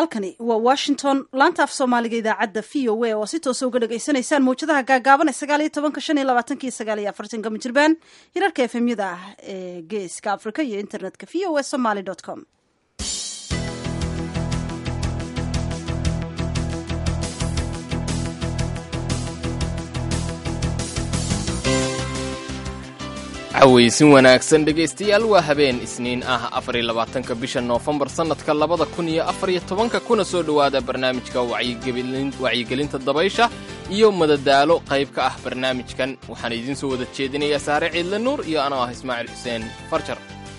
halkani waa washington laanta af soomaaliga idaacadda v o a oo si toosa uga dhagaysanaysaan mawjadaha gaagaaban ee sagaal iyo tobanka shan iyo labaatanka iyo sagaal iyo afartanka mijirbaan hirarka efemyada ah ee geeska africa iyo internetka v o a somaly com cawaysin wanaagsan dhegaystayaal waa habeen isniin ah afariyo labaatanka bisha noofembar sannadka labada kun iyo afariyo tobanka kuna soo dhowaada barnaamijka wacyigelinta dabaysha iyo madadaalo qayb ka ah barnaamijkan waxaan idiin soo wada jeedinayaa saare ciidle nuur iyo anoo ah ismaaciil xuseen farjar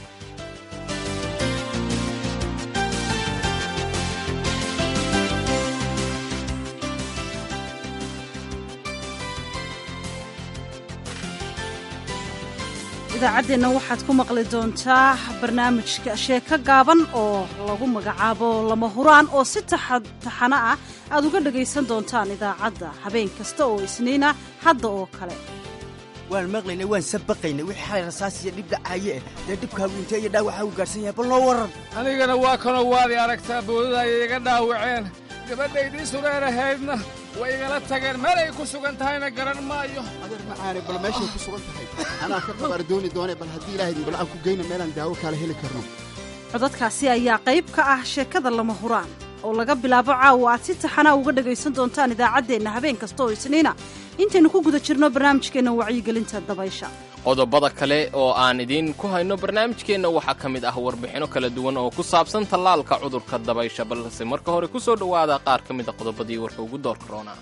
idaacaddeenna waxaad ku maqli doontaa barnaamijka sheeko gaaban oo lagu magacaabo lama huraan oo si taxano ah aad uga dhagaysan doontaan idaacadda habeen kasta oo isniina hadda oo kale waan maqlaynay waan sabaqaynay wixii xalay rasaasiya dhib dhacaye eh dee dhibkaagu intee iyo dhaawaxa u gaarsan yahay bal noo warran anigana waa kanoo waadi aragtaa boodadaaya iga dhaawaceen gabadhaydii sureerahaydna way igala tageen meel ay ku sugan tahayna garan maayo adeer macaane bal meeshay ku sugan tahay anaa ka qabar dooni doone bal haddii ilaahay bal aan ku geyna meelaan daawo kaala heli karno codadkaasi ayaa qayb ka ah sheekada lama huraan oo laga bilaabo caawa aad si taxanaa uga dhagaysan doontaan idaacaddeenna habeen kasta oo isniina intaynu ku guda jirno barnaamijkeenna wacyigelinta dabaysha qodobada kale oo aan idiin ku hayno barnaamijkeenna waxaa ka mid ah warbixinno kala duwan oo ku saabsan tallaalka cudurka dabaysha balse marka hore ku soo dhowaada qaar ka mid a qodobadii warka ugu doorka roonaa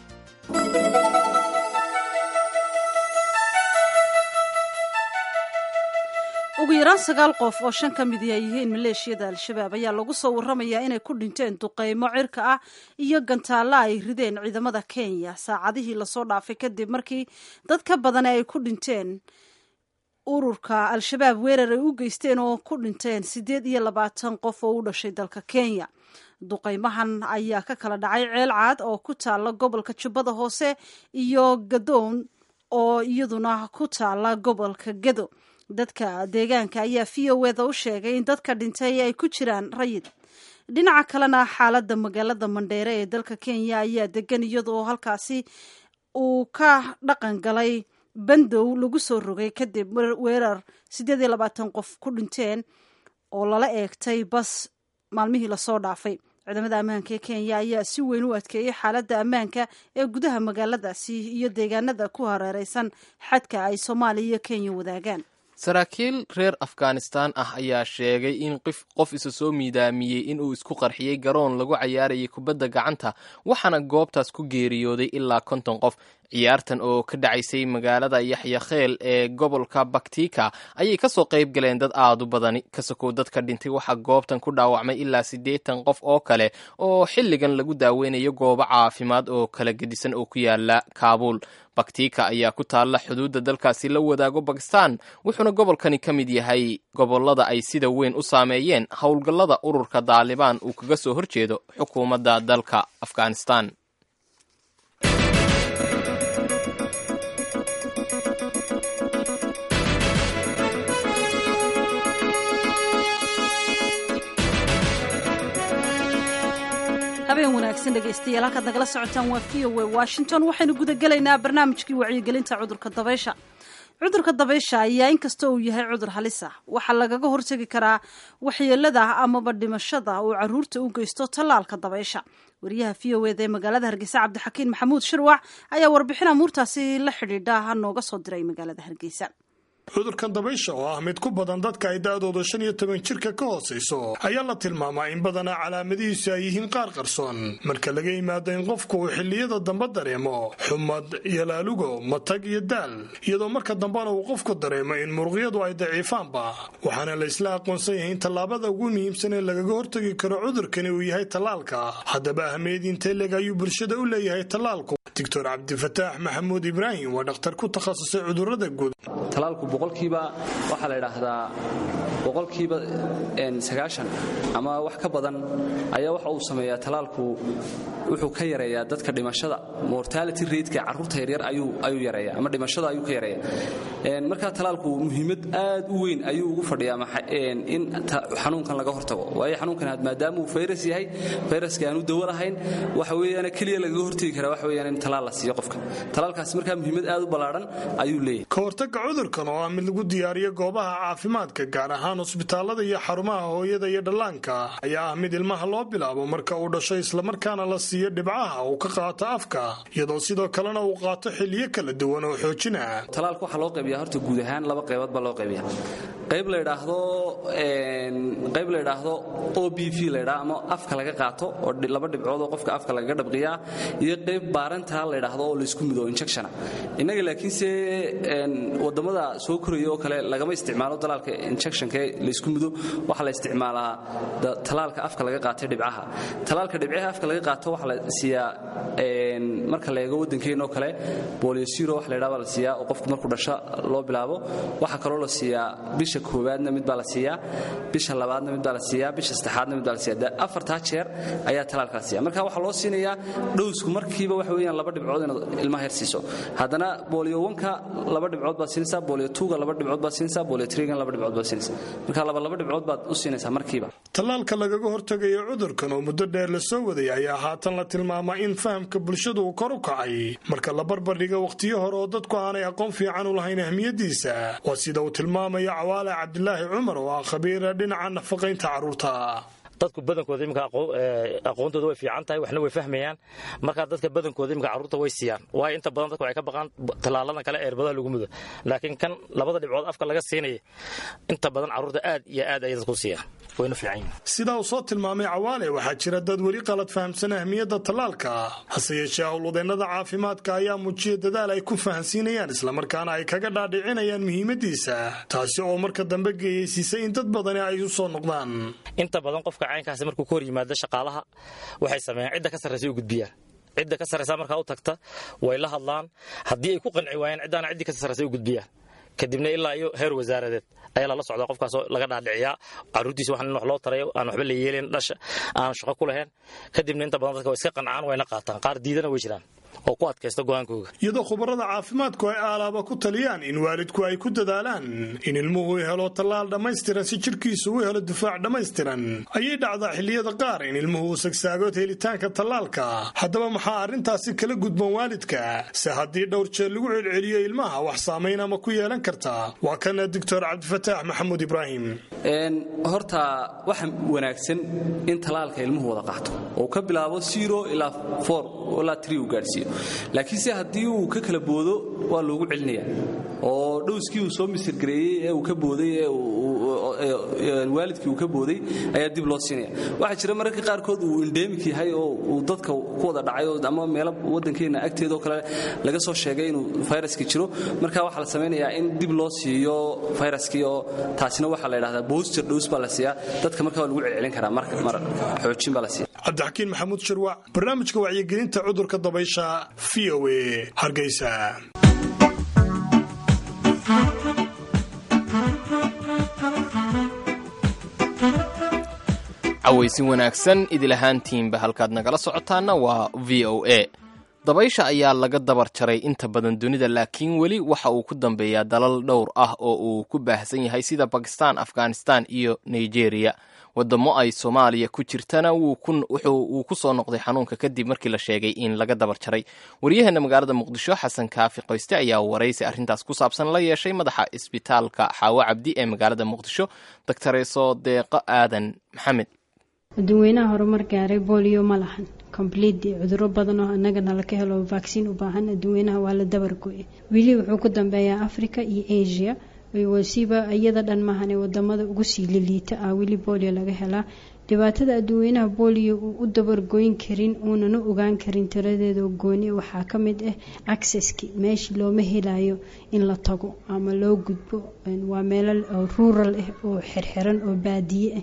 ugu yaraan sagaal qof oo shan ka mid ay yihiin maleeshiyada al-shabaab ayaa lagu soo warramayaa inay ku dhinteen duqaymo cirka ah iyo gantaalla ay rideen ciidamada kenya saacadihii lasoo dhaafay kadib markii dad ka badan ay ku dhinteen ururka al-shabaab weerar ay u geysteen oo ku dhinteen siddeed iyo labaatan qof oo u dhashay dalka kenya duqaymahan ayaa ka kala dhacay ceel caad oo ku taalla gobolka jubbada hoose iyo gadoon oo iyaduna ku taalla gobolka gedo dadka deegaanka ayaa v o eda u sheegay in dadka dhintay ay ku jiraan rayid dhinaca kalena xaaladda magaalada mandheere ee dalka kenya ayaa degan iyadoo halkaasi uu ka dhaqan galay bandow lagu soo rogay kadib weerar siddeed iyo labaatan qof ku dhinteen oo lala eegtay bas maalmihii lasoo dhaafay ciidamada ammaanka ee kenya ayaa si weyn u adkeeyey xaaladda ammaanka ee gudaha magaaladaasi iyo deegaanada ku hareereysan xadka ay soomaaliya iyo kenya wadaagaan saraakiil reer afghanistan ah ayaa sheegay in qof isa soo miidaamiyey inuu isku qarxiyey garoon lagu cayaarayay kubadda gacanta waxaana goobtaas ku geeriyooday ilaa konton qof ciyaartan oo ka dhacaysay magaalada yaxyakheel ee gobolka baktika ayay kasoo qayb galeen dad aad u badani kasakow dadka dhintay waxaa goobtan ku dhaawacmay ilaa siddeetan qof oo kale oo xilligan lagu daaweynayo goobo caafimaad oo kala gedisan oo ku yaala kaabuul baktika ayaa ku taalla xuduudda dalkaasi la wadaago bakistan wuxuuna gobolkani ka mid yahay gobollada ay sida weyn u saameeyeen howlgallada ururka daalibaan uu kaga soo horjeedo xukuumadda dalka afghanistan habeen wanaagsan dhegaystayaal halkaad nagala socotaan waa v o a washington waxaynu gudagelaynaa barnaamijkii wacyigelinta cudurka dabaysha cudurka dabaysha ayaa inkasta uu yahay cudur halis ah waxaa lagaga hortegi karaa waxyeelada amaba dhimashada uu caruurta u geysto tallaalka dabaysha wariyaha v o eda ee magaalada hargeysa cabdixakiin maxamuud shirwac ayaa warbixin amuurtaasi la xidhiidha nooga soo diray magaalada hargeysa cudurkan dabaysha oo ah mid ku badan dadka ay da-dooda shan iyo toban jirka ka hoosayso ayaa la tilmaamaa in badanaa calaamadihiisu ay yihiin qaar qarsoon marka laga yimaado in qofku uu xilliyada dambe dareemo xumad iyo laalugo matag iyo daal iyadoo marka dambena uu qofku dareemo in muruqyadu ay daciifaanba waxaana la isla aqoonsan yahay in tallaabada ugu muhiimsan ee lagaga hortagi karo cudurkani uu yahay tallaalka haddaba ahmiyad intee leg ayuu bulshada u leeyahay tallaalku doctor cabdifataax maxamuud ibraahim waa dhakhtar ku takhasusay cudurrada guud talaalku boqolkiiba waxaa la idhaahdaa boqolkiiba sagaashan ama wax ka badan ayaa waxa uu sameeyaa talaalku wuxuu ka yareeyaa dadka dhimashada mortality rateka carruurta yaryar ayuu yareeya ama dhimashada ayuu ka yareeya markaa talaalku muhiimad aad u weyn ayuu ugu fadhiyaa in xanuunkan laga hortago waayo xanuunkan maadaama uu fayras yahay fayraska aanu dawo lahayn waxa weeyaan keliya lagaga hortegi karaa waxa weeyaan in talaal la siiyo qofka talaalkaasi markaa muhiimad aad u ballaadhan ayuu leeyahay ka hortagga cudurkan oo ah mid lagu diyaariyo goobaha caafimaadka gaar ahaan cusbitaallada iyo xarumaha hooyada iyo dhallaanka ayaa ah mid ilmaha loo bilaabo marka uu dhasho islamarkaana la siiyo dhibcaha uu ka qaato afka iyadoo sidoo kalena uu qaato xiliyo kala duwan oo xoojina talaalka waxaa loo qaybiyaa horta guud ahaan laba qaybood baa loo qaybiya qayb la idhaahdo qayb la idhaahdo o b v la idhaha ama afka laga qaato oo laba dhibcood oo qofka afka lagaga dhabqiyaa iyo qayb baarantaa la idhaahdo oo laysku mido injectiona innaga laakiinse wadamada soo koraya oo kale lagama isticmaalo dalaalka injectionka laysku mido waxaa la isticmaalaa talaalka afka laga qaatay dhibcaha talaalka dhibcaha afka laga qaato waxaa la siiyaa marka la eego waddankeenoo kale booliosiro wax la ydhaha baa la siiyaa oo qofku markuu dhasho loo bilaabo waxaa kaloo la siiyaa bisha koowaadna mid baa la siiyaa bisha labaadna mid baa la siiyaa bisha saddexaadna mid baa la siiyaa afartaa jeer ayaa talaalka la siiya marka waxaa loo siinayaa dhowsku markiiba waxa weeyaan laba dhibcood inaad ilmaha yar siiso haddana boolio wanka laba dhibcood baad siinaysaa boolio tuuga laba dhibcood baad siinaysaa boolio trigan laba dhibcood baad siinaysaa marka laba laba dhibcood baad u siinaysaa markiiba tallaalka lagaga hortegayo cudurkan oo muddo dheer la soo waday ayaa haatan la tilmaamaa in fahamka bulshadu uu kor u kacay marka la barbardhiga wakhtiyo hore oo dadku aanay aqoon fiican u lahayn ahmiyadiisa waa sida uu tilmaamayo cawaale cabdilaahi cumar oo ah khabiira dhinaca nafaqaynta carruurta dadku badankooda imika aqoontooda way fiican tahay waxna way fahmayaan markaa dadka badankooda imika carruurta way siiyaan waayo inta badan dadka waxay ka baqaan tallaaladan kale eerbadaha lagu mudo laakiin kan labada dhibcood afka laga siinaya inta badan carruurta aad iyo aad ayay dadku siiyaan wayna fiican yihin sidaa uu soo tilmaamay cawaale waxaa jira dad weli qalad fahamsan ahmiyadda tallaalka hase yeeshee howlwadeennada caafimaadka ayaa muujiya dadaal ay ku fahansiinayaan islamarkaana ay kaga dhaadhicinayaan muhiimadiisa taasi oo marka dambe geeyeysiisay in dad badani ay u soo noqdaan inta badan qofka caynkaasi markuu ka hor yimaado shaqaalaha waxay sameeyaan cidda ka sarraysa u gudbiyaan cidda ka sarraysa markaa u tagta way la hadlaan haddii ay ku qanci waayaan ciddaana ciddii ka sarraysa u gudbiyaan kadibna ilaa iyo heer wasaaradeed ayaa lala socdaa qofkaasoo laga dhaadhiciyaa caruurtiisa wax in wax loo tarayo aan waxba la yeelin dhasha aan shaqo ku lahayn kadibna inta badan dadka way iska qancaan wayna qaataan qaar diidana way jiraan oo ku adkaysta go'aankooga iyadoo khubarada caafimaadku ay aalaaba ku taliyaan in waalidku ay ku dadaalaan in ilmuhu helo tallaal dhammaystiran si jidhkiisu u helo difaac dhammaystiran ayay dhacdaa xilliyada qaar in ilmuhu uu sagsaagood helitaanka tallaalka haddaba maxaa arrintaasi kala gudban waalidka se haddii dhowr jeer lagu celceliyo ilmaha wax saamayn ama ku yeelan karta waa kana doctor cabdifataax maxamuud ibraahim horta waxa wanaagsan in tallaalka ilmuhu wada qaato oo ka bilaabo zero ilaa four ilaa three uu gaadhsiiyo laakiinse haddii uu ka kala boodo waa loogu celinaya oo dhowskii uu soo misirgareeyey ee uu ka booday ee waalidkii uu ka booday ayaa dib loo siinaya waxaa jira mararka qaarkood uu endemik yahay oo uu dadka ku wada dhacay ama meelo waddankeenna agteedoo kale laga soo sheegay inuu fayraskii jiro marka waxaa la samaynayaa in dib loo siiyo fayraskii oo taasina waxaa la yidhahdaa booster dhows baa la siiyaa dadka marka waa lagu celcelin karaa mar xoojin baa la siiya cabdixakiin maxamuud shirwac barnaamijka wacyigelinta cudurka dabaysha v o a hargeysa cawaysin wanaagsan idil ahaantiinba halkaad nagala socotaana waa v o a dabaysha ayaa laga dabar jaray inta badan dunida laakiin weli waxa uu ku dambeeyaa dalal dhowr ah oo uu ku baahsan yahay sida bakistan afghanistan iyo nigeria wadamo ay soomaaliya ku jirtana uu ku soo noqday xanuunka kadib markii la sheegay in laga dabar jaray waryaheena magaalada muqdisho xasan kaafi qoyste ayaa waraysi arrintaas ku saabsan la yeeshay madaxa isbitaalka xaawo cabdi ee magaalada muqdisho doctoreso deeqo aadan maxamed dadweynaha horumar gaaray bolio ma lahan complete cuduro badan oo annagana laka helo vaccine u baahan dadweynaha waa la dabargoye weli wuxuu ku dambeeyaa africa iyo asia wasiiba iyada dhan mahane wadamada ugu sii liliita ah weli bolio laga helaa dhibaatada adduweynaha bolio uu u dabargoyn karin uunana ogaan karin tiradeeda gooni waxaa ka mid ah accesski meeshii looma helayo in la tago ama loo gudbo waa meelo ruural ah oo xirxiran oo baadiye ah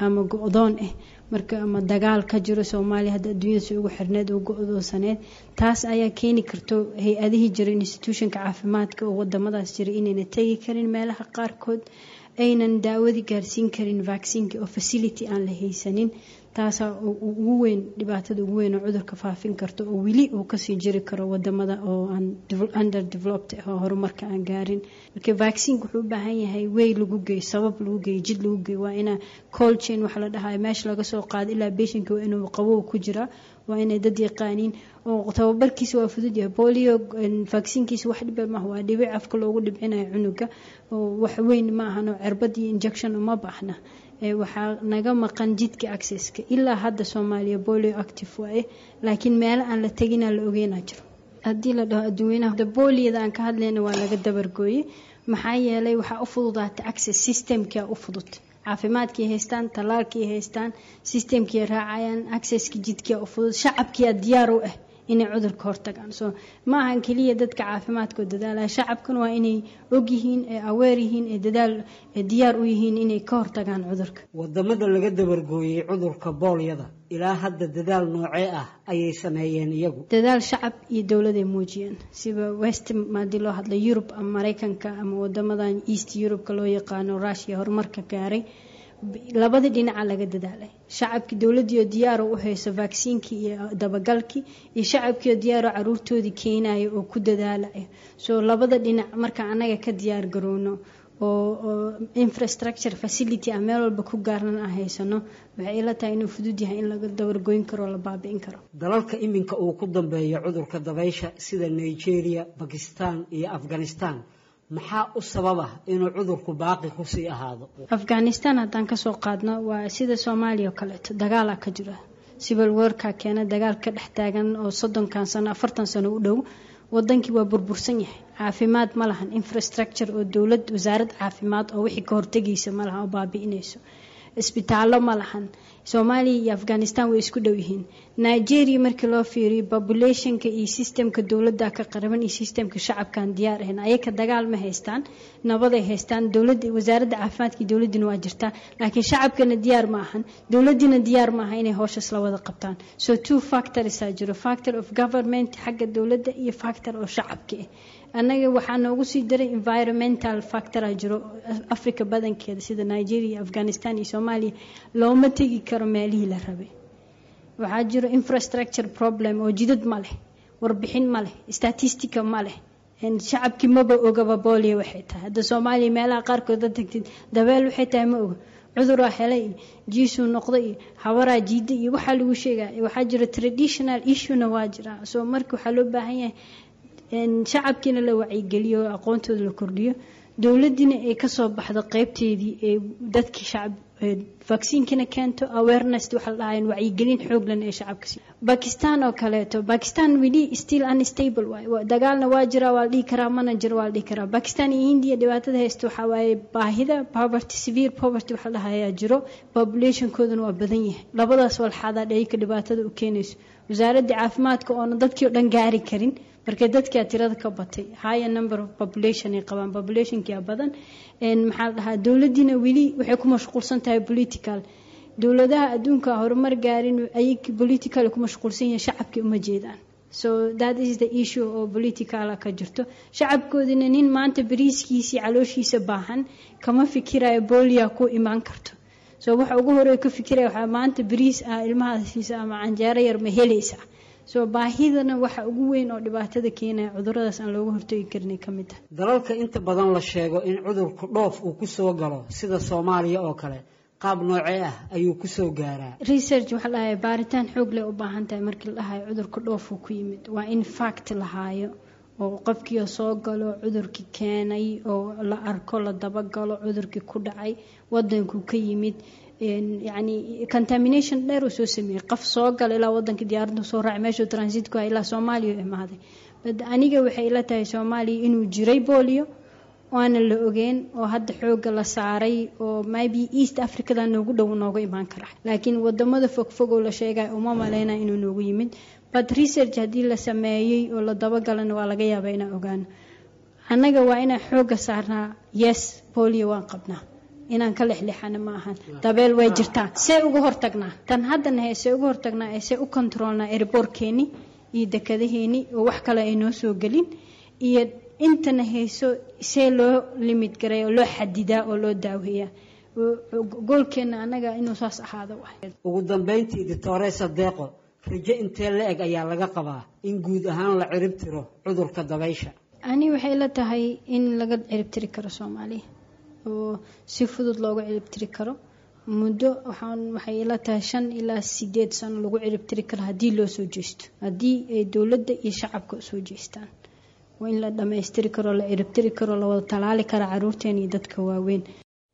ama go-doon ah marka ama dagaal ka jiro soomaaliya hadda adduunyada si ugu xirneed oo go-doosaneed taas ayaa keeni karto hay-adihii jira institutionka caafimaadka oo wadamadaas jira inayna tegi karin meelaha qaarkood aynan daawadii gaarsiin karin vaccinka oo facility aan la haysanin taasaa ugu weyn dhibaatada ugu weyn oo cudurka faafin karto oo weli uu kasii jiri karo wadamada oo aan under developed oo horumarka aan gaarin marka vaccinka wuxuu u baahan yahay wey lagu geeyo sabab lagu geeyo jid lagu geeyo waa inaa cold chain waxa la dhahayo meesha laga soo qaado ilaa beshinka waa inuu qabow ku jiraa waa inay dad yaqaaniin oo tababarkiisa waa fudud yahay bolio vaccinkiisa wax dhiba maaha waa dhibic afka loogu dhibcinayo cunuga oo wax weyn ma ahan oo cirbad iyo injection uma baahna waxaa naga maqan jidka accesska ilaa hadda soomaaliya bolio active waaye laakiin meelo aan la teginaa la ogeynaa jiro haddii la dhaho adduweynaha boliyada aan ka hadlayna waa laga dabargooyey maxaa yeelay waxaa u fududaatay access systemkia u fudud caafimaadkii haystaan tallaalkii haystaan systemkii raacayaan accesski jidkia u fudud shacabkiia diyaar u ah inay cudurka hortagaan so ma ahan keliya dadka caafimaadkoo dadaalaya shacabkan waa inay ogyihiin ee aweer yihiin ee dadaal diyaar u yihiin inay ka hortagaan cudurka wadamada laga dabargooyey cudurka boolyada ilaa hadda dadaal noocee ah ayay sameeyeen iyagu dadaal shacab iyo dowladay muujiyeen sida west haddii loo hadla yurub ama maraykanka ama wadamadan east eurubeka loo yaqaano rushia horumarka gaaray labada dhinaca laga dadaalay shacabkii dowladiioo diyaaro u hayso vacciinkii iyo dabagalkii iyo shacabkiioo diyaaro caruurtoodii keenayo oo ku dadaalaya soo labada dhinac marka anaga ka diyaar garowno oo infrastructure facility a meel walba ku gaarnan aan haysano waxay ila tahay inuu fudud yahay in laga dabargoyn karo oo la baabi'in karo dalalka iminka uu ku dambeeyo cudurka dabaysha sida nigeria bakistan iyo afghanistan maxaa u sababa inuu cudurku baaqi kusii ahaado afghanistan haddaan kasoo qaadno waa sida soomaaliya oo kaleeto dagaala ka jira civil warka keena dagaal ka dhex taagan oo soddonkan sano afartan sano u dhow wadankii waa burbursan yahay caafimaad ma lahan infrastructure oo dowlad wasaarad caafimaad oo wixii ka hortegaysa ma lahan oo baabi'inayso isbitaallo ma lahan soomaaliya iyo afghanistan way isku dhow yihiin nigeria markii loo fiiriyo populationka iyo systemka dowladda ka qaraban iyo systemka shacabkaan diyaar ahayn ayaka dagaal ma haystaan nabaday haystaan dowladda wasaaradda caafimaadka iyo dowladdina waa jirtaa laakiin shacabkana diyaar ma ahan dowladdiina diyaar ma aha inay howshaas la wada qabtaan so two factorsaa jiro factor of government xagga dowladda iyo factor oo shacabka ah annaga waxaa noogu sii daray environmental factora jiro africa badankeeda sida nigeria afghanistan iyo soomaaliya looma tegi karo meelihii la rabay waxaa jiro infrastructure problem oo jidad ma leh warbixin ma leh statistica ma leh shacabkii maba ogaba booliya waxay tahay hadda soomaaliya meelaha qaarkood ad tagtid dabeel waxay tahay ma oga cuduraa helay iyo jiisuu noqda iyo habaraa jiida iyo waxaa lagu sheegaya waxaa jiro traditional issuena waa jira soo marka waxaa loo baahan yahay shacabkiina la wacyigeliyo oo aqoontooda la kordhiyo dowladiina ay kasoo baxdo qeybteedii ee dadkii shacab vacciinkina keento awareness waxa la dhahayan wacyigelin xooglan ee shacabka si bakistan oo kaleeto bakistan weli still unstable waay dagaalna waa jira waa la dhihi karaa mana jiro waa la dhihi karaa bakistan iyo india dhibaatada haysta waxaa waaye baahida poverty severe poverty waxa la dhahayaa jiro populationkooduna waa badan yahay labadaas walxaadaa dhayka dhibaatada u keenayso wasaaradda caafimaadka oona dadkii oo dhan gaari karin markay dadkaa tirada ka batay higher number of population ay qabaan populationkia badan maxaa la dhahaa dowladiina weli waxay ku mashquulsan tahay political dowladaha adduunka horumar gaarin ayay political ku mashquulsan yihiin shacabkii uma jeedaan so that is the issue oo politicala ka jirto shacabkoodina nin maanta bariiskiisii calooshiisa baahan kama fikirayo bolia ku imaan karto so waxa ugu horeeya ka fikiraya waxaa maanta bariis ah ilmahaasiisa ama canjeero yar ma helaysa soo baahidana waxa ugu weyn oo dhibaatada keenaya cuduradaas aan looga hortagi karin ka mid ah dalalka inta badan la sheego in cudurku dhoof uu kusoo galo sida soomaaliya oo kale qaab noocee ah ayuu kusoo gaaraa research waxaa dhahay baaritaan xoog leh u baahan tahay markii la dhahayo cudurka dhoofuu ku yimid waa in fact lahaayo oo qofkii soo galo cudurkii keenay oo la arko la dabagalo cudurkii ku dhacay wadankuu ka yimid yani contamination dheer uu soo sameeyey qof soo gala ilaa wadanka diyaaradda soo raacay meeshuu transitku ah ilaa soomaaliya u imaaday bad aniga waxay ila tahay soomaaliya inuu jiray bolio waana la ogeen oo hadda xooga la saaray oo maybe east africada noogu dhow nooga imaan kara laakiin wadamada fogfog oo la sheegay uma maleyna inuu noogu yimid but research haddii la sameeyey oo la dabagalana waa laga yaabaa inaan ogaano annaga waa inaan xooga saarnaa yes bolio waan qabnaa inaan ka lexlexana ma ahan dabeel way jirtaa see uga hortagnaa tan haddana he see uga hortagnaa ee see u kontroolnaa erboorkeeni iyo dekadaheeni oo wax kale ay noo soo gelin iyo intana hayso see loo limid garay oo loo xadidaa oo loo daaweeyaa goolkeena anaga inuu saas ahaado ugu dambeyntii doctoresa deeqo rajo intee la eg ayaa laga qabaa in guud ahaan la cirib tiro cudurka dabaysha ani waxay la tahay in laga ciribtiri karo soomaaliya oo si fudud looga ciribtiri karo muddo waxaan waxay ila tahay shan ilaa sideed sano lagu ciribtiri karo haddii loo soo jeesto haddii ay dowladda iyo shacabka soo jeestaan waa in la dhammaystiri karo la ciribtiri karo la wada talaali kara caruurteen iyo dadka waaweyn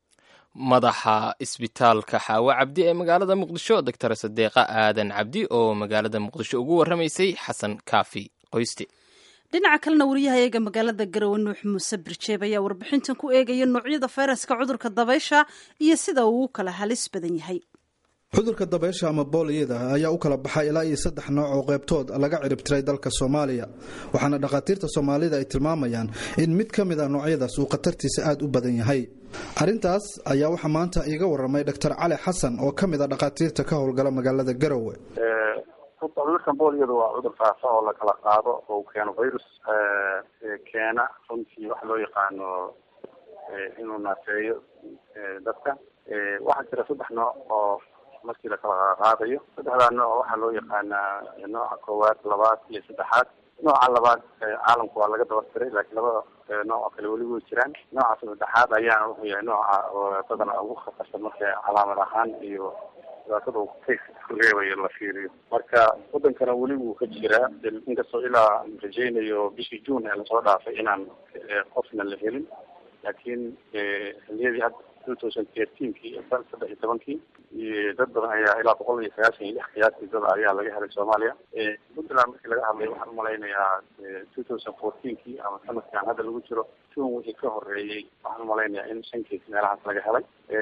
madaxa isbitaalka xaawo cabdi ee magaalada muqdisho doctor sadeeqa aadan cabdi oo magaalada muqdisho ugu warramaysay xasan kaafi qoyste dhinaca kalena wariyahayaga magaalada garowe nuux muuse birjeeb ayaa warbixintan ku eegaya noocyada fayraska cudurka dabaysha iyo sida uu u kala halis badan yahay cudurka dabaysha ama booliyada ayaa u kala baxay ilaa iyo saddex nooc oo qaybtood laga ciribtiray dalka soomaaliya waxaana dhakhaatiirta soomaalida ay tilmaamayaan in mid ka mid a noocyadaas uu khatartiisa aad u badan yahay arrintaas ayaa waxaa maanta iiga waramay doctor cali xasan oo ka mid a dhakhaatiirta ka howlgala magaalada garowe cudurkan booliyada waa cudur faafa oo lakala qaado oo keeno virus keena runtii waxa loo yaqaano inuu naafeeyo dadka waxaa jira saddex nooc oo markii lakala qaadayo saddexdaa nooc waxaa loo yaqaanaa nooca koowaad labaad iyo saddexaad nooca labaad caalamku waa laga dabartiray laakiin labada nooc oo kale weli way jiraan nooca saddexaad ayaana wuxuu yahay nooca dadana ugu khatarsan marka calaamad ahaan iyo dhibaatada uu ku reebayo la fiiriyo marka wadankana weli wuu ka jiraa inkastoo ilaa rajaynayo bishii june ee lasoo dhaafay inaan qofna la helin laakiin xiliyadii hadda two thousand thirteenkii saddex iyo tobankii dad badan ayaa ilaa boqol iyo sagaashan iyo lix qiyaastii dad ayaa laga helay soomaaliya puntland markii laga hadlay waxaan umalaynayaa two thousand fourteenkii ama sanadkan hadda lagu jiro june wixii ka horeeyey waxaan umalaynayaa in shan kees meelahaas laga helay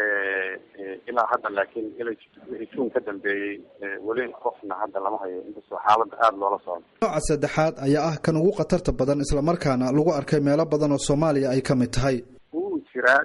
ilaa hadda laakiin ila wixii june ka dambeeyey weli qofna hadda lama hayo inkastoo xaaladda aada loola socdo nooca saddexaad ayaa ah kan ugu khatarta badan islamarkaana lagu arkay meelo badan oo soomaaliya ay ka mid tahay wuu jiraa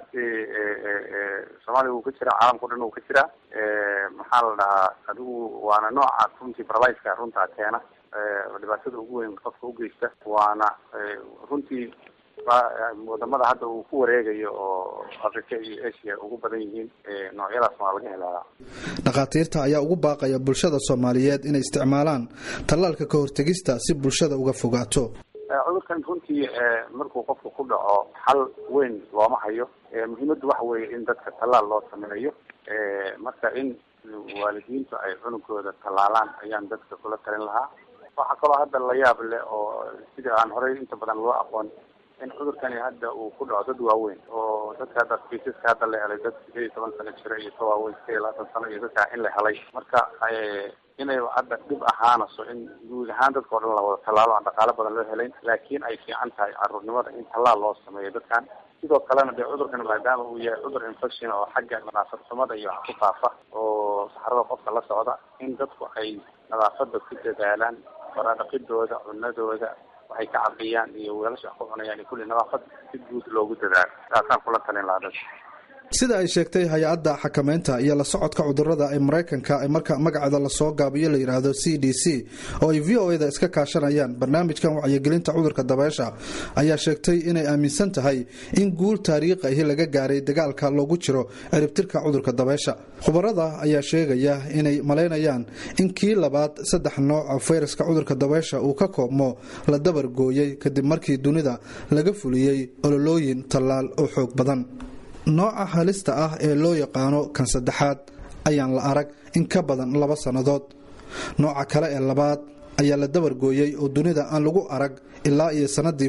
soomaaliya wuu ka jiraa caalamka o dhan wuu ka jiraa maxaa la dhahaa adigu waana nooca runtii baraliska runtaa keena dhibaatada ugu weyn qofka ugeysta waana runtii wadamada hadda uu ku wareegayo oo africa iyo asia ugu badan yihiin noocyadaas waa laga helaa dhakhaatiirta ayaa ugu baaqaya bulshada soomaaliyeed inay isticmaalaan tallaalka ka hortegista si bulshada uga fogaato cudurkan runtii markuu qofka ku dhaco xal weyn looma hayo muhiimaddu waxa weeye in dadka tallaal loo sameeyo marka in waalidiintu ay cunugooda tallaalaan ayaan dadka kula talin lahaa waxaa kaloo hadda la yaab leh oo sida aan horey inta badan loo aqoon in cudurkani hadda uu ku dhaco dad waaweyn oo dadka hadda kiisaska hadda la helay dad sideed iyo toban sano jira iyo ka waaweyn sideed iyo labaatan sano iyo dadkaa in la helay marka inay hadda dhib ahaanaso in guud ahaan dadka o dhan la wada tallaalo aan dhaqaalo badan loo helayn laakiin ay fiican tahay caruurnimada in tallaal loo sameeyo dadkan sidoo kalena dee cudurkan maadaama uu yahay cudur infection oo xagga nadaafadxumada iyo wax ku faafa oo saxrada qofka la socda in dadku ay nadaafada ku dadaalaan faradhaqidooda cunadooda waxay ka cabiyaan iyo weelasha wax ku cunayaan iyo kulli nadaafad si guud loogu dadaalo saasaan kula talin lahaa dad sida ay sheegtay hay-adda xakameynta iyo la socodka cudurada ee maraykanka ee marka magaceeda lasoo gaabiyo la yidhaahdo c d c oo ay v o eda iska kaashanayaan barnaamijkan wacyigelinta cudurka dabeysha ayaa sheegtay inay aaminsan tahay in guul taariikhi ahi laga gaaray dagaalka loogu jiro ciribtirka cudurka dabeysha khubarada ayaa sheegaya inay malaynayaan in kii labaad saddex nooca fayraska cudurka dabeysha uu ka koobmo la dabar gooyey kadib markii dunida laga fuliyey ololooyin tallaal oo xoog badan nooca halista ah ee loo yaqaano kan saddexaad ayaan la arag in ka badan laba sannadood nooca kale ee labaad ayaa la dabargooyey oo dunida aan lagu arag ilaa iyo sannadii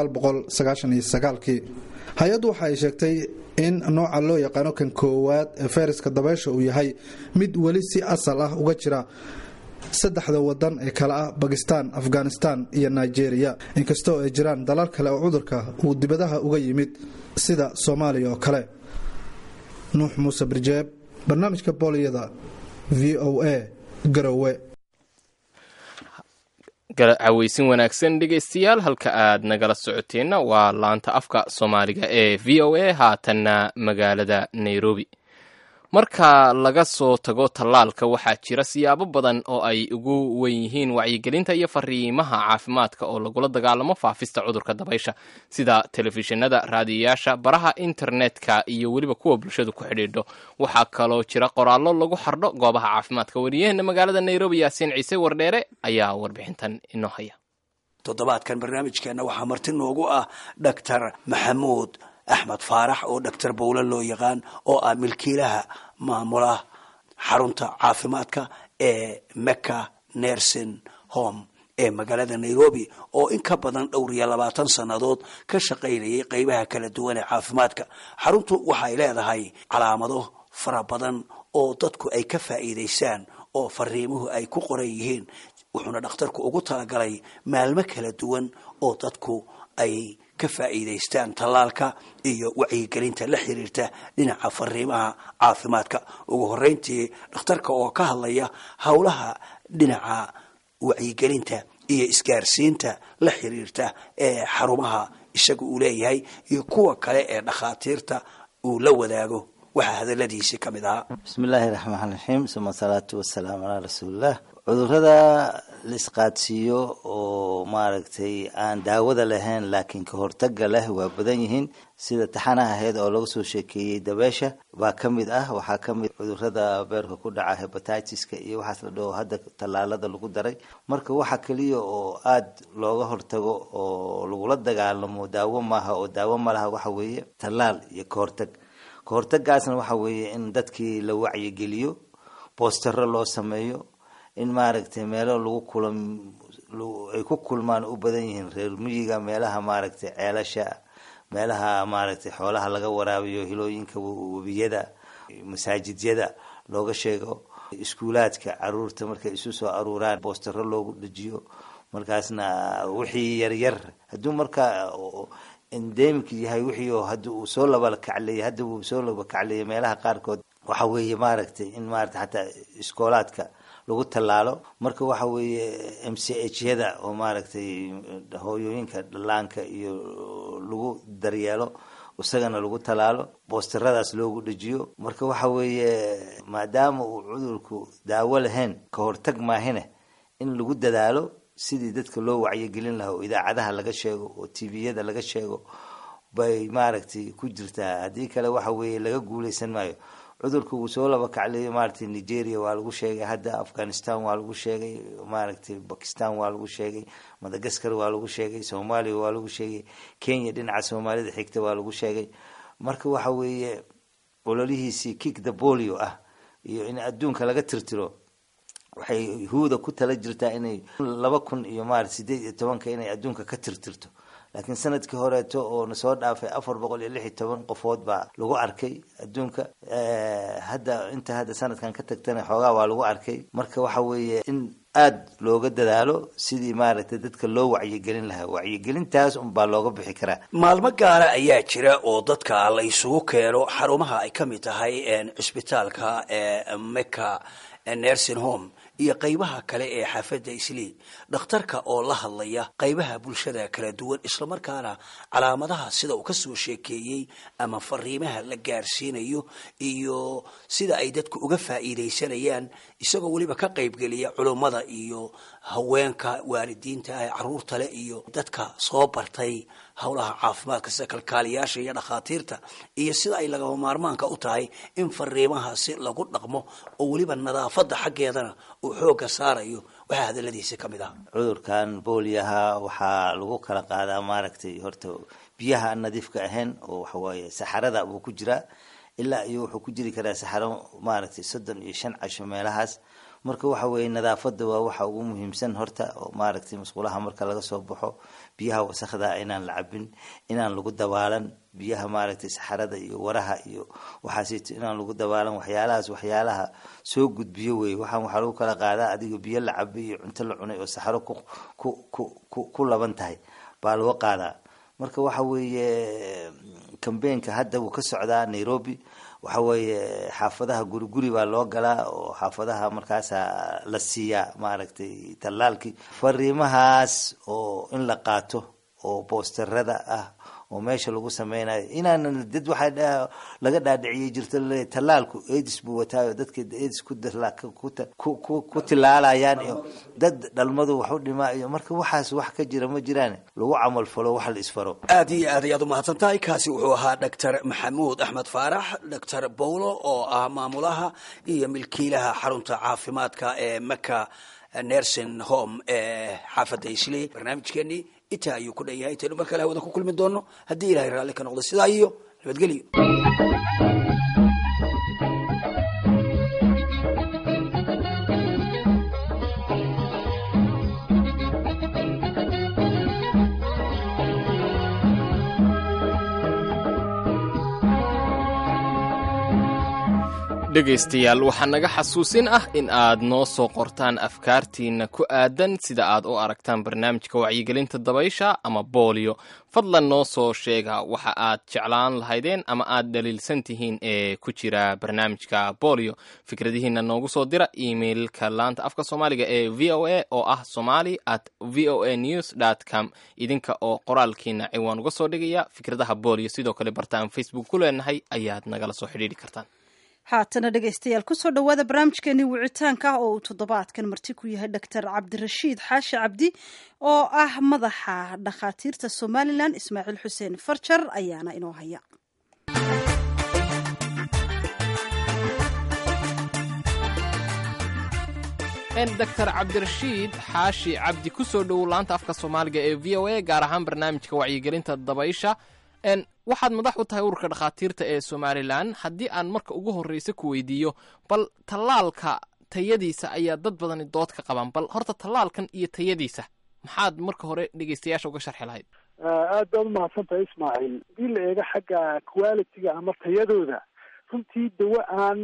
kii hay-addu waxa ay sheegtay in nooca loo yaqaano kan koowaad ee fayraska dabeysha uu yahay mid weli si asal ah uga jira saddexda wadan ee kale ah bakistan afghanistan iyo nigeria inkastoo ay jiraan dalal kale oo cudurka uu dibadaha uga yimid sida soomaaliya oo kale nuux muuse birjeeb barnaamijka booliyada v o a garowe cawaysin wanaagsan dhegaystayaal halka aad nagala socoteenna waa laanta afka soomaaliga ee v o a haatanna magaalada nairobi marka laga soo tago tallaalka waxaa jira siyaabo badan oo ay ugu wen yihiin wacyigelinta iyo fariimaha caafimaadka oo lagula dagaalamo faafista cudurka dabaysha sida telefishinada raadiyayaasha baraha internetka iyo weliba kuwa bulshadu ku xidhiidho waxaa kaloo jira qoraallo lagu xardho goobaha caafimaadka wariyaheena magaalada nairobi yaasiin ciise wardheere ayaa warbixintan inoo haya toddobaadkan barnaamijkeenna waxaa marti noogu ah doctor maxamuud axmed faarax oo doctor bowle loo yaqaan oo ah milkiilaha maamula xarunta caafimaadka ee mecca nersin home ee magaalada nairobi oo in ka badan dhowr iyo labaatan sannadood ka shaqaynayay qeybaha kala duwan ee caafimaadka xaruntu waxay leedahay calaamado fara badan oo dadku ay ka faa'iidaystaan oo fariimuhu ay ku qoran yihiin wuxuuna dhakhtarku ugu talagalay maalmo kala duwan oo dadku ay ka faa'iidaystaan tallaalka iyo wacyigelinta la xiriirta dhinaca fariimaha caafimaadka ugu horreyntii dhakhtarka oo ka hadlaya howlaha dhinaca wacyigelinta iyo isgaarsiinta la xiriirta ee xarumaha isaga uu leeyahay iyo kuwa kale ee dhakhaatiirta uu la wadaago waxaa hadaladiisi ka mid ahaa bismi illaahi raxmaan raxiim suma asalaatu wasalaamu calaa rasuulilah cudurada la isqaadsiiyo oo maaragtay aan daawada lahayn laakiin ka hortaga leh waa badan yihiin sida taxanaha ahayd oo laga soo sheekeeyey dabeesha baa ka mid ah waxaa ka mid cudurada beerka ku dhaca hebatitiska iyo waxaas la dhaho hadda tallaalada lagu daray marka waxa keliya oo aada looga hortago oo lagula dagaalamo daawo maaha oo daawo malaha waxa weeye tallaal iyo ka hortag ka hortagaasna waxa weeye in dadkii la wacyigeliyo boostaro loo sameeyo in maaragtay meelo lagu kulam ay ku kulmaan u badan yihiin reer miyiga meelaha maaragtay ceelasha meelaha maaragtay xoolaha laga waraabiyo hilooyinka webiyada masaajidyada looga sheego iskuulaadka caruurta markay isu soo aruuraan boostaro loogu dejiyo markaasna wixii yaryar hadduu markaa endemic yahay wixii oo hadda uu soo labakacleeyay hadda uu soo labakacleeyay meelaha qaarkood waxa weeye maaragtay in maaragtay xataa iskoolaadka lagu tallaalo marka waxa weeye m c h yada oo maaragtay hooyooyinka dhallaanka iyo lagu daryeelo isagana lagu tallaalo boosteradaas loogu dhejiyo marka waxa weeye maadaama uu cudurku daawo lahayn ka hortag maahine in lagu dadaalo sidii dadka loo wacyigelin lahaa oo idaacadaha laga sheego oo tviyada laga sheego bay maaragtay ku jirtaa haddii kale waxa weeye laga guuleysan maayo cudurka uu soo laba kacleeyo maaragtay nigeria waa lagu sheegay hadda afghanistan waa lagu sheegay maaragtay bakistan waa lagu sheegay madagaskar waa lagu sheegay soomaaliya waa lagu sheegay kenya dhinaca soomaalida xigta waa lagu sheegay marka waxa weeye ololihiisii kick the bolio ah iyo in adduunka laga tirtiro waxay huuda ku tala jirtaa inay laba kun iyo maarata sideed iyo tobanka inay adduunka ka tirtirto laakiin sanadkii horeeto oo nasoo dhaafay afar boqol iyo lix iyo toban qofood baa lagu arkay adduunka hadda inta hadda sanadkan ka tagtana xoogaa waa lagu arkay marka waxa weeye in aada looga dadaalo sidii maaragtay dadka loo wacyigelin lahaa wacyigelintaas unbaa looga bixi karaa maalmo gaara ayaa jira oo dadka la isugu keeno xarumaha ay ka mid tahay cisbitaalka ee mecca nursing home iyo qaybaha kale ee xaafadda islii dhakhtarka oo la hadlaya qaybaha bulshada kala duwan islamarkaana calaamadaha sida uu kasoo sheekeeyey ama fariimaha la gaarsiinayo iyo sida ay dadku uga faa'iidaysanayaan isagoo weliba ka qaybgeliya culummada iyo haweenka waalidiinta ah caruurta leh iyo dadka soo bartay howlaha caafimaadka sida kalkaaliyaasha iyo dhakhaatiirta iyo sida ay lagama maarmaanka u tahay in fariimahaasi lagu dhaqmo oo weliba nadaafadda xaggeedana uu xoogga saarayo waxaa hadaladiisa ka mid ah cudurkan booliyaha waxaa lagu kala qaadaa maaragtay horta biyaha aan nadiifka ahayn oo waxawaaye saxarada buu ku jiraa ilaa iyo wuxuu ku jiri karaa saxaro maaragtay soddon iyo shan casho meelahaas marka waxa weeye nadaafada waa waxa ugu muhiimsan horta oo maaragtay masquulaha marka laga soo baxo biyaha wasakda inaan la cabin inaan lagu dabaalan biyaha maaragtay saxarada iyo waraha iyo waxaasito inaan lagu dabaalan waxyaalahaas waxyaalaha soo gudbiyo wey waxaan waxaa lagu kala qaadaa adiga biyo la cabay iyo cunto la cunay oo saxaro ku ku ku ku laban tahay baa laga qaadaa marka waxa weeye cambeinka hadda wuu ka socdaa nairobi waxa weeye xaafadaha guri guri baa loo galaa oo xaafadaha markaasa la siiyaa maaragtay tallaalkii fariimahaas oo in la qaato oo boosterada ah oo meesha lagu sameynayo inaanan dad waxaa laga dhaadhiciyay jirto laleeyahy tallaalku aids buu wataayo dadka aids ku ku tilaalayaan iyo dad dhalmadu wax u dhimaa iyo marka waxaas wax ka jira ma jiraan lagu camal falo wax la isfaro aad iyo aad ayaad umahadsan tahay kaasi wuxuu ahaa doctor maxamuud axmed faarax doctor bowlo oo ah maamulaha iyo milkiilaha xarunta caafimaadka ee maka nursing home ee xaafadda isley barnaamijkeenii intaa ayuu ku dhan yahay intaynu mar kale hawada ku kulmi doono haddii ilahay raalli ka noqdo sidaa iyo nabadgelyo dhegaystayaal waxaa naga xasuusin ah in aad noo soo qortaan afkaartiinna ku aadan sida aad u aragtaan barnaamijka wacyigelinta dabaysha ama booliyo fadlan noo soo sheega waxa aad jeclaan lahaydeen ama aad dhaliilsan tihiin ee ku jira barnaamijka booliyo fikradihiinna noogu soo dira emailka laanta afka soomaaliga ee v o a oo ah somali at v o a news dt com idinka oo qoraalkiina ciwaan uga soo dhigaya fikradaha booliyo sidoo kale bartaan facebook ku leenahay ayaad nagala soo xidhiidhi kartaan haatana dhegaystayaal kusoo dhowaada barnaamijkeenii wicitaanka ah oo uu toddobaadkan marti ku yahay doctor cabdirashiid xaashi cabdi oo ah madaxa dhakhaatiirta somalilan ismaaciil xuseen farjar ayaana inoo haya doctor cabdirashiid xaashi cabdi kusoo dhowow laanta afka soomaaliga ee v o a gaar ahaan barnaamijka wacyigelinta dabaysha waxaad madax u tahay ururka dhakhaatiirta ee somalilan haddii aan marka ugu horreysa ku weydiiyo bal tallaalka tayadiisa ayaa dad badani dood ka qabaan bal horta tallaalkan iyo tayadiisa maxaad marka hore dhegeystayaasha uga sharxi lahayd aad baad umahadsan tahay ismaaciil hadii la eego xagga quality-ga ama tayadooda runtii dawo aan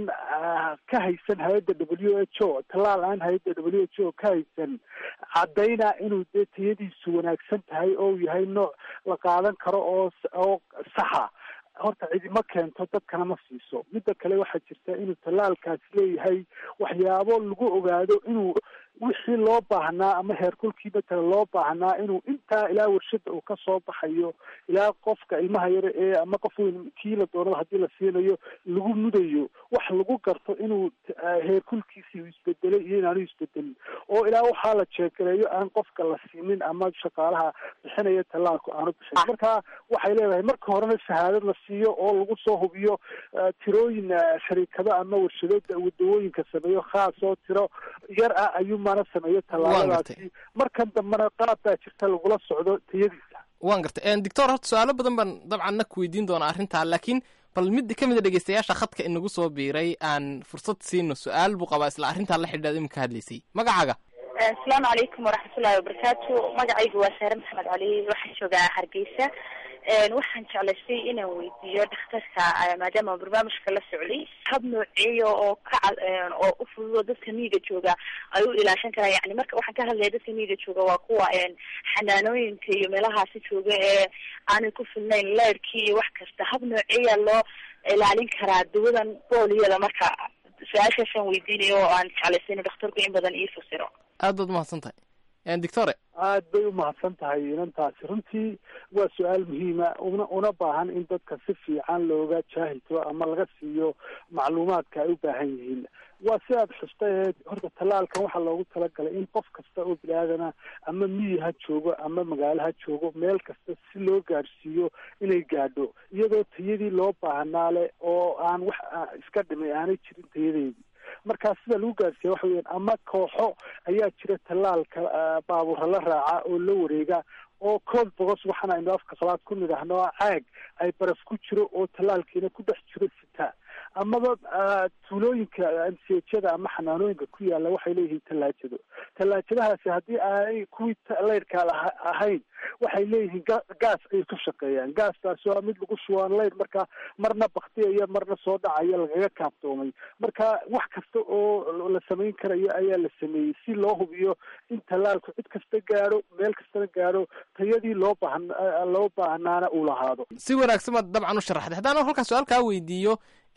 ka haysan hay-adda w h o tallaal aan hay-adda w h o ka haysan caddayna inuu dee tayadiisu wanaagsan tahay oo uu yahay nooc la qaadan karo oo oo saxa horta cidima keento dadkana ma siiso midda kale waxaa jirta inuu tallaalkaasi leeyahay waxyaabo lagu ogaado inuu wixii loo baahnaa ama heerkulkii matala loo baahnaa inuu intaa ilaa warshada uu kasoo baxayo ilaa qofka ilmaha yare ee ama qof weyn kii la doonaba haddii la siinayo lagu mudayo wax lagu garto inuu heerkulkiisii uu isbedelay iyo inaanu isbedelin oo ilaa waxaa la jeegareeyo aan qofka la siinin ama shaqaalaha bixinaya tallaalku aanu bixin marka waxay leedahay marka horena shahaadad la siiyo oo lagu soo hubiyo tirooyin shariikado ama warshado dawooyinka sameeyo khaas oo tiro yar ah ayuu mana sameeyo tallaaladaasi markan dambena qaab baa jirta lagula socdo tayadiisa waan gartay doctor horta su-aalo badan baan dabcan na ku weydiin doonaa arrintaa laakiin bal mid ka mid a dhegeystayaasha khadka inagu soo biiray aan fursad siino su-aal buu qabaa isla arrintaa la xidhiidhaad imika hadlaysay magacaaga asalaamu calaykum waraxmatullahi wabarakaatu magacaygu waa saare maxamed cali waxaan joogaa hargeysa waxaan jeclaystay inaan weydiiyo dhakhtarka maadaama barnaamijka la socday hab nooceeya oo ka oo u fududo dadka miyiga jooga ay u ilaashan karaan yani marka waxaan ka hadlaya dadka miyiga jooga waa kuwa xanaanooyinka iyo meelahaasi jooga ee aanay ku filnayn leerkii iyo wax kasta hab nooceeya loo ilaalin karaa dawadan booliyada marka su-aashaasaan weydiinayo oo aan jeclaystay inuu dhakhtarku in badan ii fasiro aad baad umahadsan tahay doctore aad bay umahadsan tahay inantaasi runtii waa su-aal muhiima una una baahan in dadka si fiican looga jaahilto ama laga siiyo macluumaadka ay u baahan yihiin waa si aad xustay horta tallaalkan waxaa loogu talagalay in qof kasta oo bini-aadana ama miyi ha joogo ama magaalo ha joogo meel kasta si loo gaadhsiiyo inay gaadho iyadoo tayadii loo baahnaa leh oo aan wax iska dhimay aanay jirin tayadeedii markaa sida lagu gaarsiiya waxa weyan ama kooxo ayaa jira tallaalka baabuura la raaca oo la wareega oo cold bogos waxaana aynu afka qalaad ku nidhaahno caag ay baraf ku jiro oo tallaalkiina ku dhex jiro sita amaba tuulooyinka msjada ama xanaanooyinka ku yaala waxay leeyihiin tallaajado tallaajadahaasi haddii aanay kuwii leyrhka ahayn waxay leeyihiin gaas ayay ku shaqeeyaan gaastaas waa mid lagu shubaan leyr marka marna baktiyaya marna soo dhacaya lagaga kaaftoomay marka wax kasta oo la samayn karayo ayaa la sameeyey si loo hubiyo in tallaalku cid kasta gaadho meel kastana gaadho tayadii loo baahan loo baahnaana uu lahaado si wanaagsan baad dabcan u sharaxday haddaan halkaa su-aal kaa weydiiyo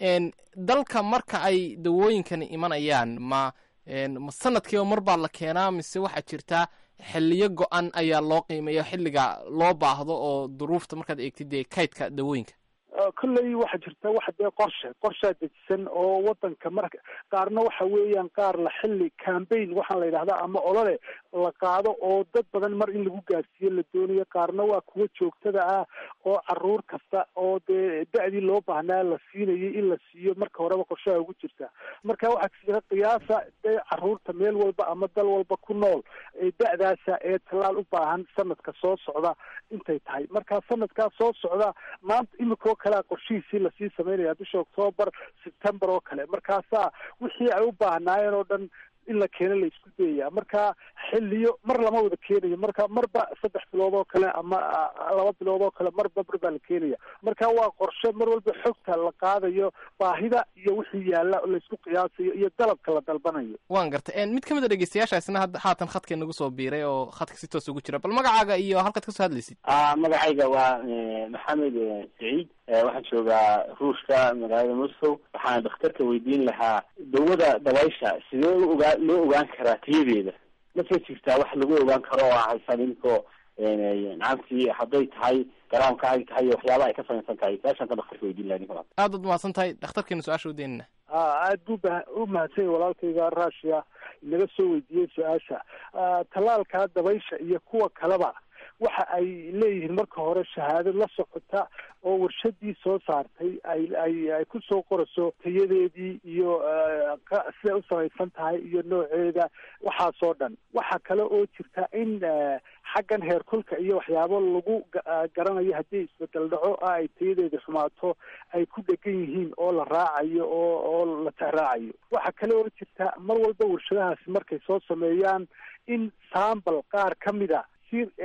dalka marka ay dawooyinkani imanayaan ma ma sanadkiiba mar baa la keenaa mise waxaa jirtaa xiliyo go-an ayaa loo qiimeeya xilliga loo baahdo oo duruufta markaad eegtid dee kaydka dawooyinka kolley waxaa jirta waxa dee qorshe qorshaa dejisan oo wadanka marka qaarna waxa weeyaan qaar la xilli cambaign waxaan la yidhahdaa ama olole la qaado oo dad badan mar in lagu gaarsiiyo la doonayo qaarna waa kuwo joogtada ah oo caruur kasta oo dee da-dii loo baahnaa la siinayay in la siiyo marka horeba qorshaha ugu jirta marka waxaa jira qiyaasa dee caruurta meel walba ama dal walba ku nool ee da-daasa ee tallaal u baahan sanadka soo socda intay tahay marka sanadkaa soo socda maanta imikoo kalea qorshihiisii lasii samaynaya bisha octoobar september oo kale markaasaa wixii ay u baahnaayeen oo dhan in la keeno la isku dayaya marka xiliyo mar lama wada keenayo marka marba saddex bilood oo kale ama laba bilood oo kale marba mar baa la keenaya marka waa qorshe mar walba xogta la qaadayo baahida iyo wixii yaalla laysku qiyaasayo iyo dalabka la dalbanayo waan gartay mid ka mid a dhegeystayaashaasina hadda haatan khadka nagu soo biiray oo khadka si toos ugu jira bal magacaaga iyo halkaad kasoo hadlaysid magacayga waa maxamed saciid waxaan joogaa ruushka magaalada moscow waxaan dhakhtarka weydiin lahaa dawada dabaysha sidee ogaa loo ogaan karaa tayadeeda mase jirtaa wax lagu ogaan karo oo haysan inkoo nacamtii hadday tahay garaamka ay tahay iyo waxyaaba ay ka samaysan tahay saashaan ka dhakhtarka weydiin lahaa ninka aad baad mahadsan tahay dhakhtarkeena su-aasha udeynina aad buu ba u mahadsan yahay walaalkayga russia inaga soo weydiiyey su-aasha tallaalka dabaysha iyo kuwa kaleba waxa ay leeyihiin marka hore shahaado la socota oo warshadii soo saartay ay ay ay kusoo qorayso tayadeedii iyo siday u samaysan tahay iyo nooceeda waxaasoo dhan waxaa kale oo jirta in xaggan heerkulka iyo waxyaabo lagu garanayo haddii isbedel dhaco ah ay tayadeeda xumaato ay ku dhegan yihiin oo la raacayo oo oo la tahraacayo waxaa kale oo jirta mar walba warshadahaasi markay soo sameeyaan in sambal qaar ka mid a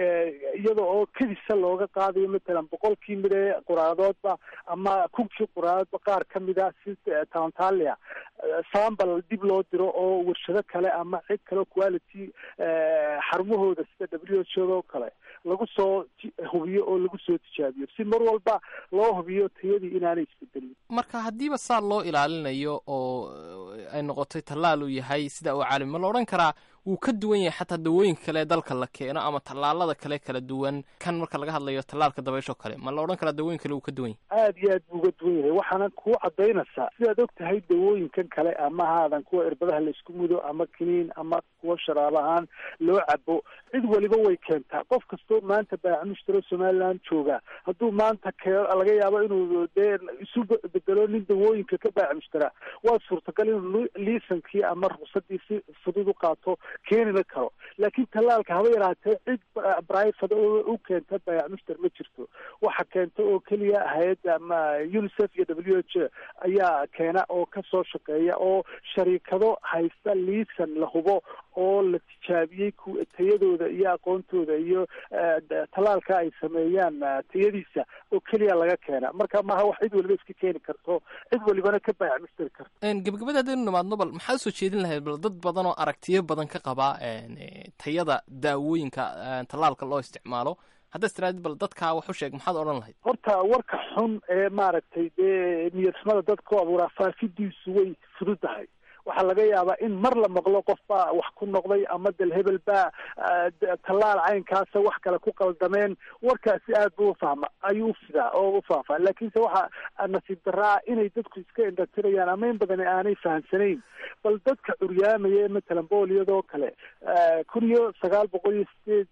iyada oo kedisa looga qaadayo matalan boqolkii mide quraadoodba ama kunkii quraadoodba qaar ka mida si talantalia sambal dib loo diro oo warshado kale ama cid kale quality xarumahooda sida w h o oo kale lagu soo hubiyo oo lagu soo tijaabiyo si mar walba loo hubiyo tayadii inaanay isbedelin marka haddiiba saa loo ilaalinayo oo ay noqotay tallaal uu yahay sida uu caalami ma la odhan karaa wuu ka duwan yahay xataa dawooyinka kale ee dalka la keeno ama tallaalada kale kala duwan kan marka laga hadlayo tallaalka dabaysho kale ma la odhan karaa dawooyin kale wuu ka duwan yahay aad iyo aad buu uga duwan yahay waxaana kuu cadaynaysaa sidaad og tahay dawooyinkan kale ama haadan kuwa irbadaha laisku mudo ama kiniin ama kuwa sharaab ahaan loo cabo cid waliba way keentaa qof kastoo maanta baacamushtaro somaliland jooga hadduu maanta kee laga yaabo inuu dee isu bedelo nin dawooyinka ka baacamushtara waa suurtagal inuu liisankii ama ruqsadii si fudud u qaato keenina karo laakiin tallaalka haba yaraatee cid brivate u keenta baayamushtar ma jirto waxa keenta oo keliya hay-adda ama unicef iyo w h ayaa keena oo kasoo shaqeeya oo shariikado haysta liisan la hubo oo la tijaabiyey tayadooda iyo aqoontooda iyo tallaalka ay sameeyaan tayadiisa oo keliya laga keena marka maaha wax cid waliba iska keeni karto cid walibana ka baayacmistari karto gebagabada haddaynu nimaadno bal maxaad usoo jeedin lahayd bal dad badan oo aragtiyo badan ka qabaa tayada daawooyinka tallaalka loo isticmaalo haddaad istiraadid bal dadkaa wax u sheeg maxaad odhan lahayd horta warka xun ee maaragtay dee niyadxumada dadka ku abuuraa faafidiisu way fududahay waxaa laga yaabaa in mar la maqlo qof baa wax ku noqday ama del hebel baa tallaal caynkaasa wax kale ku qaldameen warkaasi aad buu ufahma ayuu ufidaa oo ufaafaa laakiinse waxa nasiib daraa inay dadku iska indhatirayaan ama in badan aanay fahamsanayn bal dadka curyaamaya ee matalan booliyadoo kale kun iyo sagaal boqol iyo sideed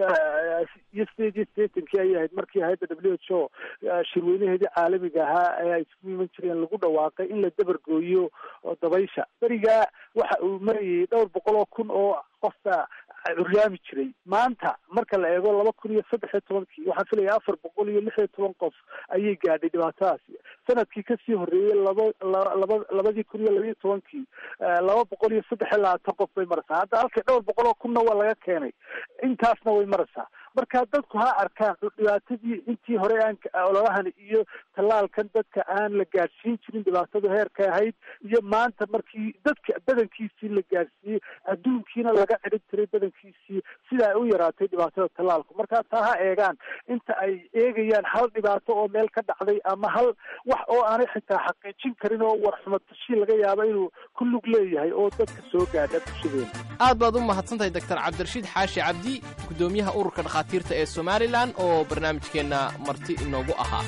iyo sideed iyo sideetankii ayay ahayd markii hay-adda w h o shirweynaheedii caalamiga ahaa ee ay isku iman jireen lagu dhawaaqay in la dabargooyo dabaysha berigaa waxa uu marayay dhowr boqol oo kun oo qofka curyaami jiray maanta marka la eego laba kun iyo saddex iyo tobankii waxaan filaya afar boqol iyo lix iyo toban qof ayay gaadhay dhibaatadaasi sanadkii kasii horreeyey laba laba labadii kun iyo labaiyo tobankii laba boqol iyo saddex iyo labaatan qof bay maraysaa hadda halkii dhowr boqol oo kunna waa laga keenay intaasna way maraysaa marka dadku ha arkaan dhibaatadii intii hore aan ololahan iyo tallaalkan dadka aan la gaadhsiin jirin dhibaatadu heerka ahayd iyo maanta markii dadka badankiisii la gaadhsiiyey adduunkiina laga cidhib tiray badankiisii sida ay u yaraatay dhibaatada tallaalku marka taa ha eegaan inta ay eegayaan hal dhibaato oo meel ka dhacday ama hal wax oo aanay xitaa xaqiijin karin oo warxumatashii laga yaabo inuu ku lug leeyahay oo dadka soo gaadha bulshadeena aad baad u mahadsantahay doctor cabdirashiid xaashi cabdi guddoomiyaha ururka dhakhaatiirta ee somalilan oo barnaamijkeenna marti inoogu ahaa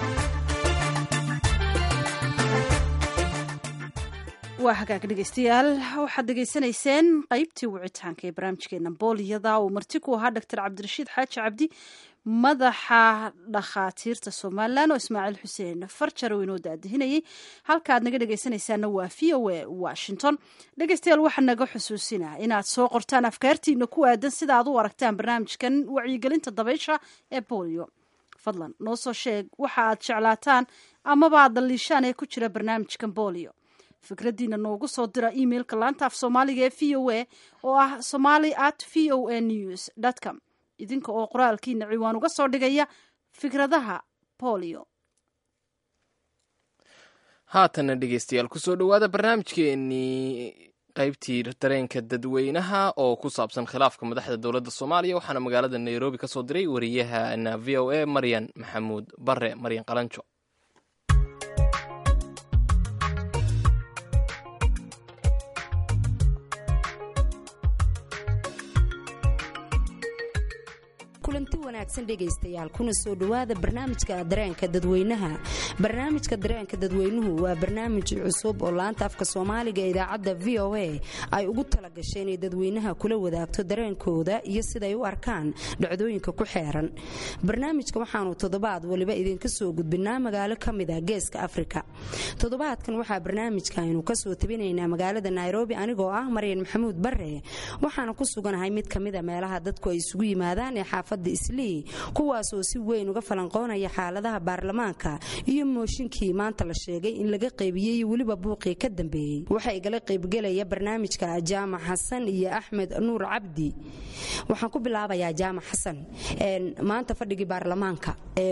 waa hagaag dhegeystayaal waxaad dhegaysanayseen qaybtii wicitaanka ee barnaamijkeena booliyada uu marti ku ahaa doctor cabdirashiid xaaji cabdi madaxa dhakhaatiirta somalilan oo ismaaciil xuseen farjar oo inoo daadihinayay halka aad naga dhegeysanaysaana waa v o a washington dhegeystayaal waxaa naga xusuusinaa inaad soo qortaan afkaartiina ku aadan sida aad u aragtaan barnaamijkan wacyigelinta dabaysha ee boolio fadlan noo soo sheeg waxa aad jeclaataan amaba aad daliishaan ee ku jira barnaamijkan boolio fikradiina noogu soo dira emailka laanta af soomaaliga ee v o a oo ah somali at v o a news com idinka oo qoraalkiina ciwaan uga soo dhigaya fikradaha bolio haatanna dhegeystayaal kusoo dhowaada barnaamijkeenii qaybtii dareenka dadweynaha oo ku saabsan khilaafka madaxda dowladda soomaaliya waxaana magaalada nairobi ka soo diray wariyahana v o a maryan maxamuud bare maryan qalanjo kulanti wanaagsan dhegaystayaal kuna soo dhowaada barnaamijka dareenka dadweynaha barnaamijka dareenka dadweynuhu waa barnaamij cusub oo laanta afka soomaaliga ee idaacadda v o a ay ugu talagashay inay dadweynaha kula wadaagto dareenkooda iyo siday u arkaan dhacdooyinka ku xeeran barnaamijka waxaanu toddobaad waliba idinka soo gudbinaa magaalo ka mid a geeska afrika toddobaadkan waxaa barnaamijka aynu kasoo tabinaynaa magaalada nairobi anigoo ah maryan maxamuud bare waxaana ku suganahay mid kamida meelaha dadku ay isugu yimaadaan ee xaafada islii kuwaasoo si weyn uga falanqoonaya xaaladaha baarlamaanka iyo mooshinkii maanta la sheegay in laga qaybiyey weliba buuqii ka dambeeyey waxaa igala qaybgelaya barnaamijka jaamac xasan iyo axmed nuur cabdi waxaan ku bilaabayaa jaamac xasan maanta fadhigii baarlamaanka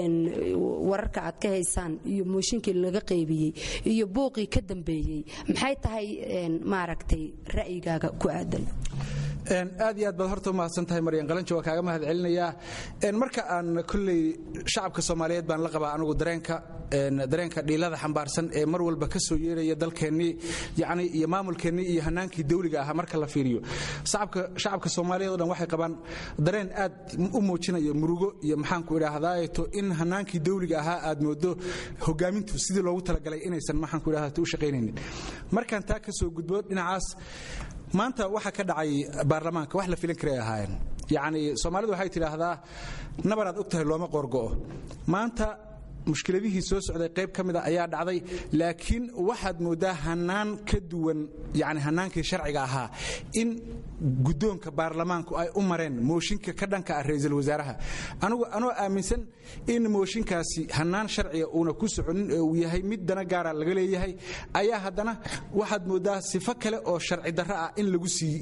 wararka aad ka haysaan iyo mooshinkii laga qaybiyey iyo buuqii ka dambeeyey maxay tahay maaragtay ra'yigaaga ku aadan aad iyo aad baad horta u mahadsan tahay maryan qalanjo waa kaaga mahad celinayaa marka aan kolley shacabka soomaaliyeed baan la qabaa anigu dareenka dareenka dhiilada xambaarsan ee mar walba ka soo yeeraya dalkeennii yacni iyo maamulkeennii iyo hanaankii dawliga ahaa marka la fiiriyo shacabka soomaaliyeed o dhan waxay qabaan dareen aad u muujinaya murugo iyo maxaanku idhaahdaato in hanaankii dawliga ahaa aad moodo hogaamintu sidii loogu talagalay inaysan maxaanku idhahdato u shaqaynaynin markaan taa ka soo gudbo dhinacaas maanta waxa ka dhacay baarlamaanka wax la filin karay ahaayeen yacni soomaalidu waxay tidhaahdaa nabaraad og tahay looma qoorgo'o maanta mushkiladihii soo socday qayb ka mida ayaa dhacday laakiin waxaad mooddaa hanaan ka duwan yani hanaankii sharciga ahaa in guddoonka baarlamaanku ay u mareen mooshinka ka dhanka ah ra-iisul wasaaraha anigu anoo aaminsan in mooshinkaasi hanaan sharciga uuna ku soconin ee uu yahay mid dana gaara laga leeyahay ayaa haddana waxaad mooddaa sifo kale oo sharci darro ah in lagu sii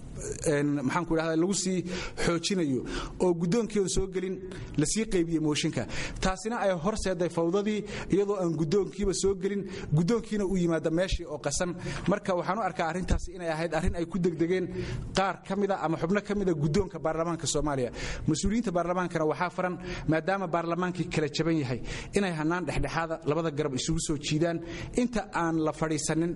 maxaanku idhahda lagu sii xoojinayo oo guddoonkeedu soo gelin lasii qaybiye mooshinka taasina ay horseeday fawdadii iyadoo aan guddoonkiiba soo gelin guddoonkiina u yimaada meeshii oo qasan marka waxaan u arkaa arrintaasi inay ahayd arrin ay ku degdegeen qaar ka mida ama xubno ka mida guddoonka baarlamaanka soomaaliya mas-uuliyiinta baarlamaankana waxaa faran maadaama baarlamaankii kala jaban yahay inay hanaan dhexdhexaada labada garab isugu soo jiidaan inta aan la fadhiisanin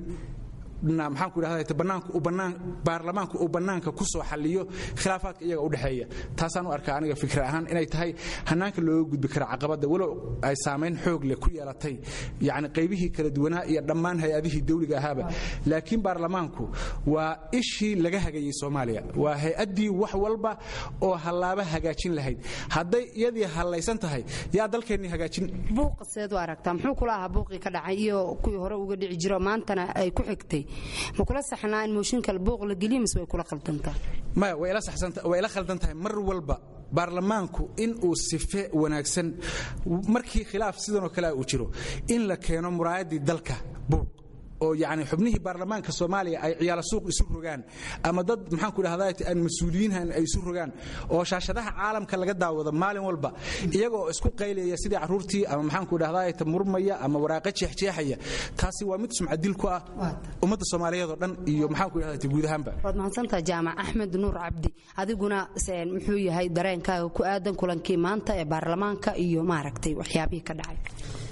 maxaanku idhahda baarlamaanku uu bannaanka ku soo xalliyo khilaafaadka iyaga u dhexeeya taasaan u arkaa aniga fikir ahaan inay tahay hanaanka looga gudbi kara caqabadda walow ay saamayn xoog leh ku yeelatay yacni qaybihii kala duwanaa iyo dhammaan hay-adihii dawliga ahaaba laakiin baarlamaanku waa ishii laga hagayey soomaaliya waa hay-addii wax walba oo hallaaba hagaajin lahayd hadday iyadii hallaysan tahay yaa dalkeennii hagaajin buuqa seed u aragtaa muxuu kula ahaa buuqii ka dhacay iyo kuwii hore uga dhici jiro maantana ay ku xigtay ma kula saxnaa in mooshinka buuq la geliyo mise way kula khaldantaa maya way ila khaldan tahay mar walba baarlamaanku in uu sife wanaagsan markii khilaaf sidanoo kale uu jiro in la keeno muraayaddii dalka buuq oo yani xubnihii baarlamaanka soomaaliya ay ciyaala suuq isu rogaan ama dad maxaanku dhahdaa aan mas-uuliyiinhan ay isu rogaan oo shaashadaha caalamka laga daawado maalin walba iyagoo isku qaylaya sidii caruurtii ama maxaanku dhahdaa murmaya ama waraaqa jeexjeexaya taasi waa mid sumcadil ku ah ummadda soomaaliyeed oo dhan iyo maxaanku dhahdaa guud ahaanba waad mahadsantaha jaamac axmed nuur cabdi adiguna muxuu yahay dareenkaaga ku aadan kulankii maanta ee baarlamaanka iyo maaragtay waxyaabihii ka dhacay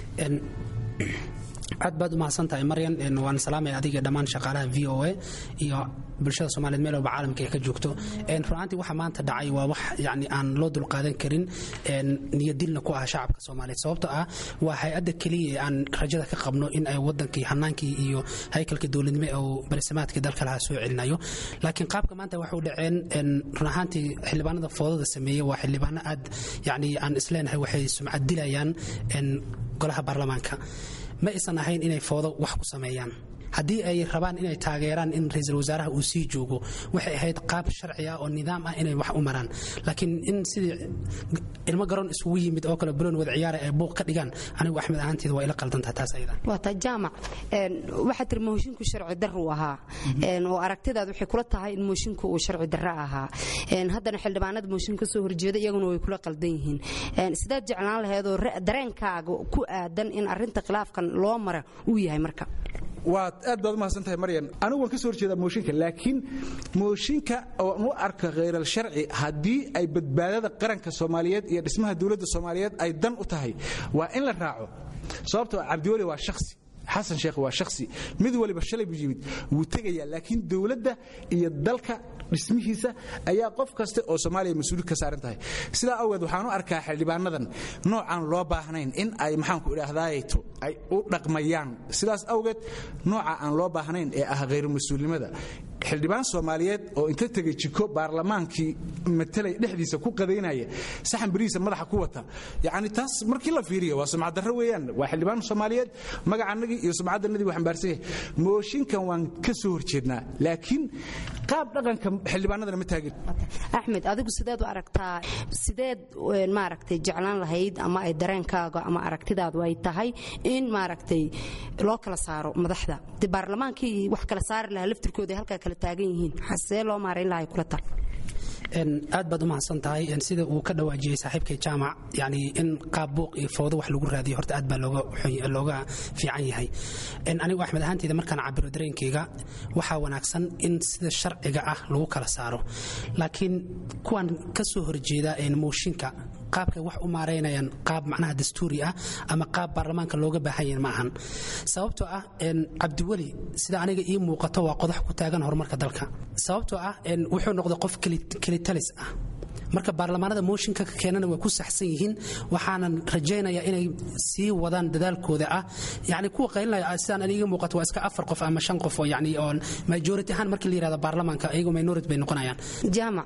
aad baad u mahadsantahay maryan waan salaamaya adiga dhammaan shaqaalaha v o a iyo bulshada soomaliyeed meel walba caalamka ay ka joogto runaantii waxa maanta dhacay waa wax yani aan loo dulqaadan karin niyadilna ku ah shacabka soomaaliyeed sababtoo ah waa hay-adda keliya ee aan rajada ka qabno in ay wadankii hanaankii iyo haykalkii dowladnimo oo balisamaadkii dalka lahaa soo celinayo laakiin qaabka maanta waxay u dhaceen run ahaantii xildhibaanada foodada sameeyey waa xildhibaano aad yani aan isleenahay waxay sumcad dilayaan golaha baarlamaanka ma aysan ahayn inay foodo wax ku sameeyaan haddii ay rabaan inay taageeraan in ra-iisul wasaaraha uu sii joogo waxay ahayd qaab sharci ah oo nidaam ah inay wax u maraan laakiin in sidii ilmo garoon isugu yimid oo kale buloon wada ciyaara ay buuq ka dhigaan anigu axmed ahaanteeda waa ila qaldantaha taas ayada waa taa jaamac waxaa tiri moosinku sharci darru ahaa oo aragtidaad waxay kula tahay in moosinku uu sharci darro ahaa haddana xildhibaanada mooshinka kasoo horjeeda iyaguna way kula qaldan yihiin sidaad jeclaan laheedoo dareenkaaga ku aadan in arinta khilaafkan loo mara uu yahay marka waad aad baad u mahadsan tahay maryan anigu waan ka soo horjeedaa mooshinka laakiin mooshinka oan u arka khayral sharci haddii ay badbaadada qaranka soomaaliyeed iyo dhismaha dowladda soomaaliyeed ay dan u tahay waa in la raaco sababtoo cabdiweli waa shakhsi xasan sheekh waa shakhsi mid waliba shalay buu yimid wuu tegayaa laakiin dowladda iyo dalka dhismihiisa ayaa qof kaste oo soomaaliya mas-uuli ka saaran tahay sidaa awgeed waxaan u arkaa xildhibaanadan noocaan loo baahnayn in ay maxaanku idhaahdaayeto ay u dhaqmayaan sidaas awgeed nooca aan loo baahnayn ee ah khayru mas-uulnimada xildhibaan soomaaliyeed oo inta tegay jiko baarlamaankii matalay dhexdiisa ku qadaynaya saxan berihiisa madaxa ku wata yacni taas markii la fiiriyo waa sumcaddarro weeyaan waa xildhibaan soomaaliyeed magacanagii iyo sumcaddanadii waa xambaarsan yahay mooshinkan waan ka soo horjeednaa laakiin qaab dhaqanka xildhibaanadana ma taagin axmed adigu sideed u aragtaa sideed maaragtay jeclaan lahayd ama ay dareenkaaga ama aragtidaadu ay tahay in maaragtay loo kala saaro madaxda de baarlamaankii wax kala saari lahaa laftirkooda halkaa kala taagan yihiin xasee loo maarayn lahay kula tar aad baad u mahadsan tahay sida uu ka dhawaajiyey saaxiibkay jaamac yani in qaab buuq iyo foodo wax lagu raadiyo horta aad baa looga fiican yahay anigu axmed ahaanteyda markaan cabiro dareenkeyga waxaa wanaagsan in sida sharciga ah lagu kala saaro laakiin kuwan ka soo horjeeda mooshinka qaabkay wax u maaraynayaan qaab macnaha dastuuri ah ama qaab baarlamaanka looga baahan yahin ma ahan sababtoo ah cabdiweli sida aniga ii muuqato waa qodax ku taagan horumarka dalka sababtoo ah wuxuu noqday qof kelitalis ah marka baarlamaanada mooshinka ka keenana way ku saxsan yihiin waxaanan rajaynayaa inay sii wadaan dadaalkooda ah yani kuwa qaylinaya sidaan aniga muuqato waa iska afar qof ama shan qof oo yani oo majority ahaan markii la yirahdo baarlamaanka ayagu minority bay noqonayaan jaamac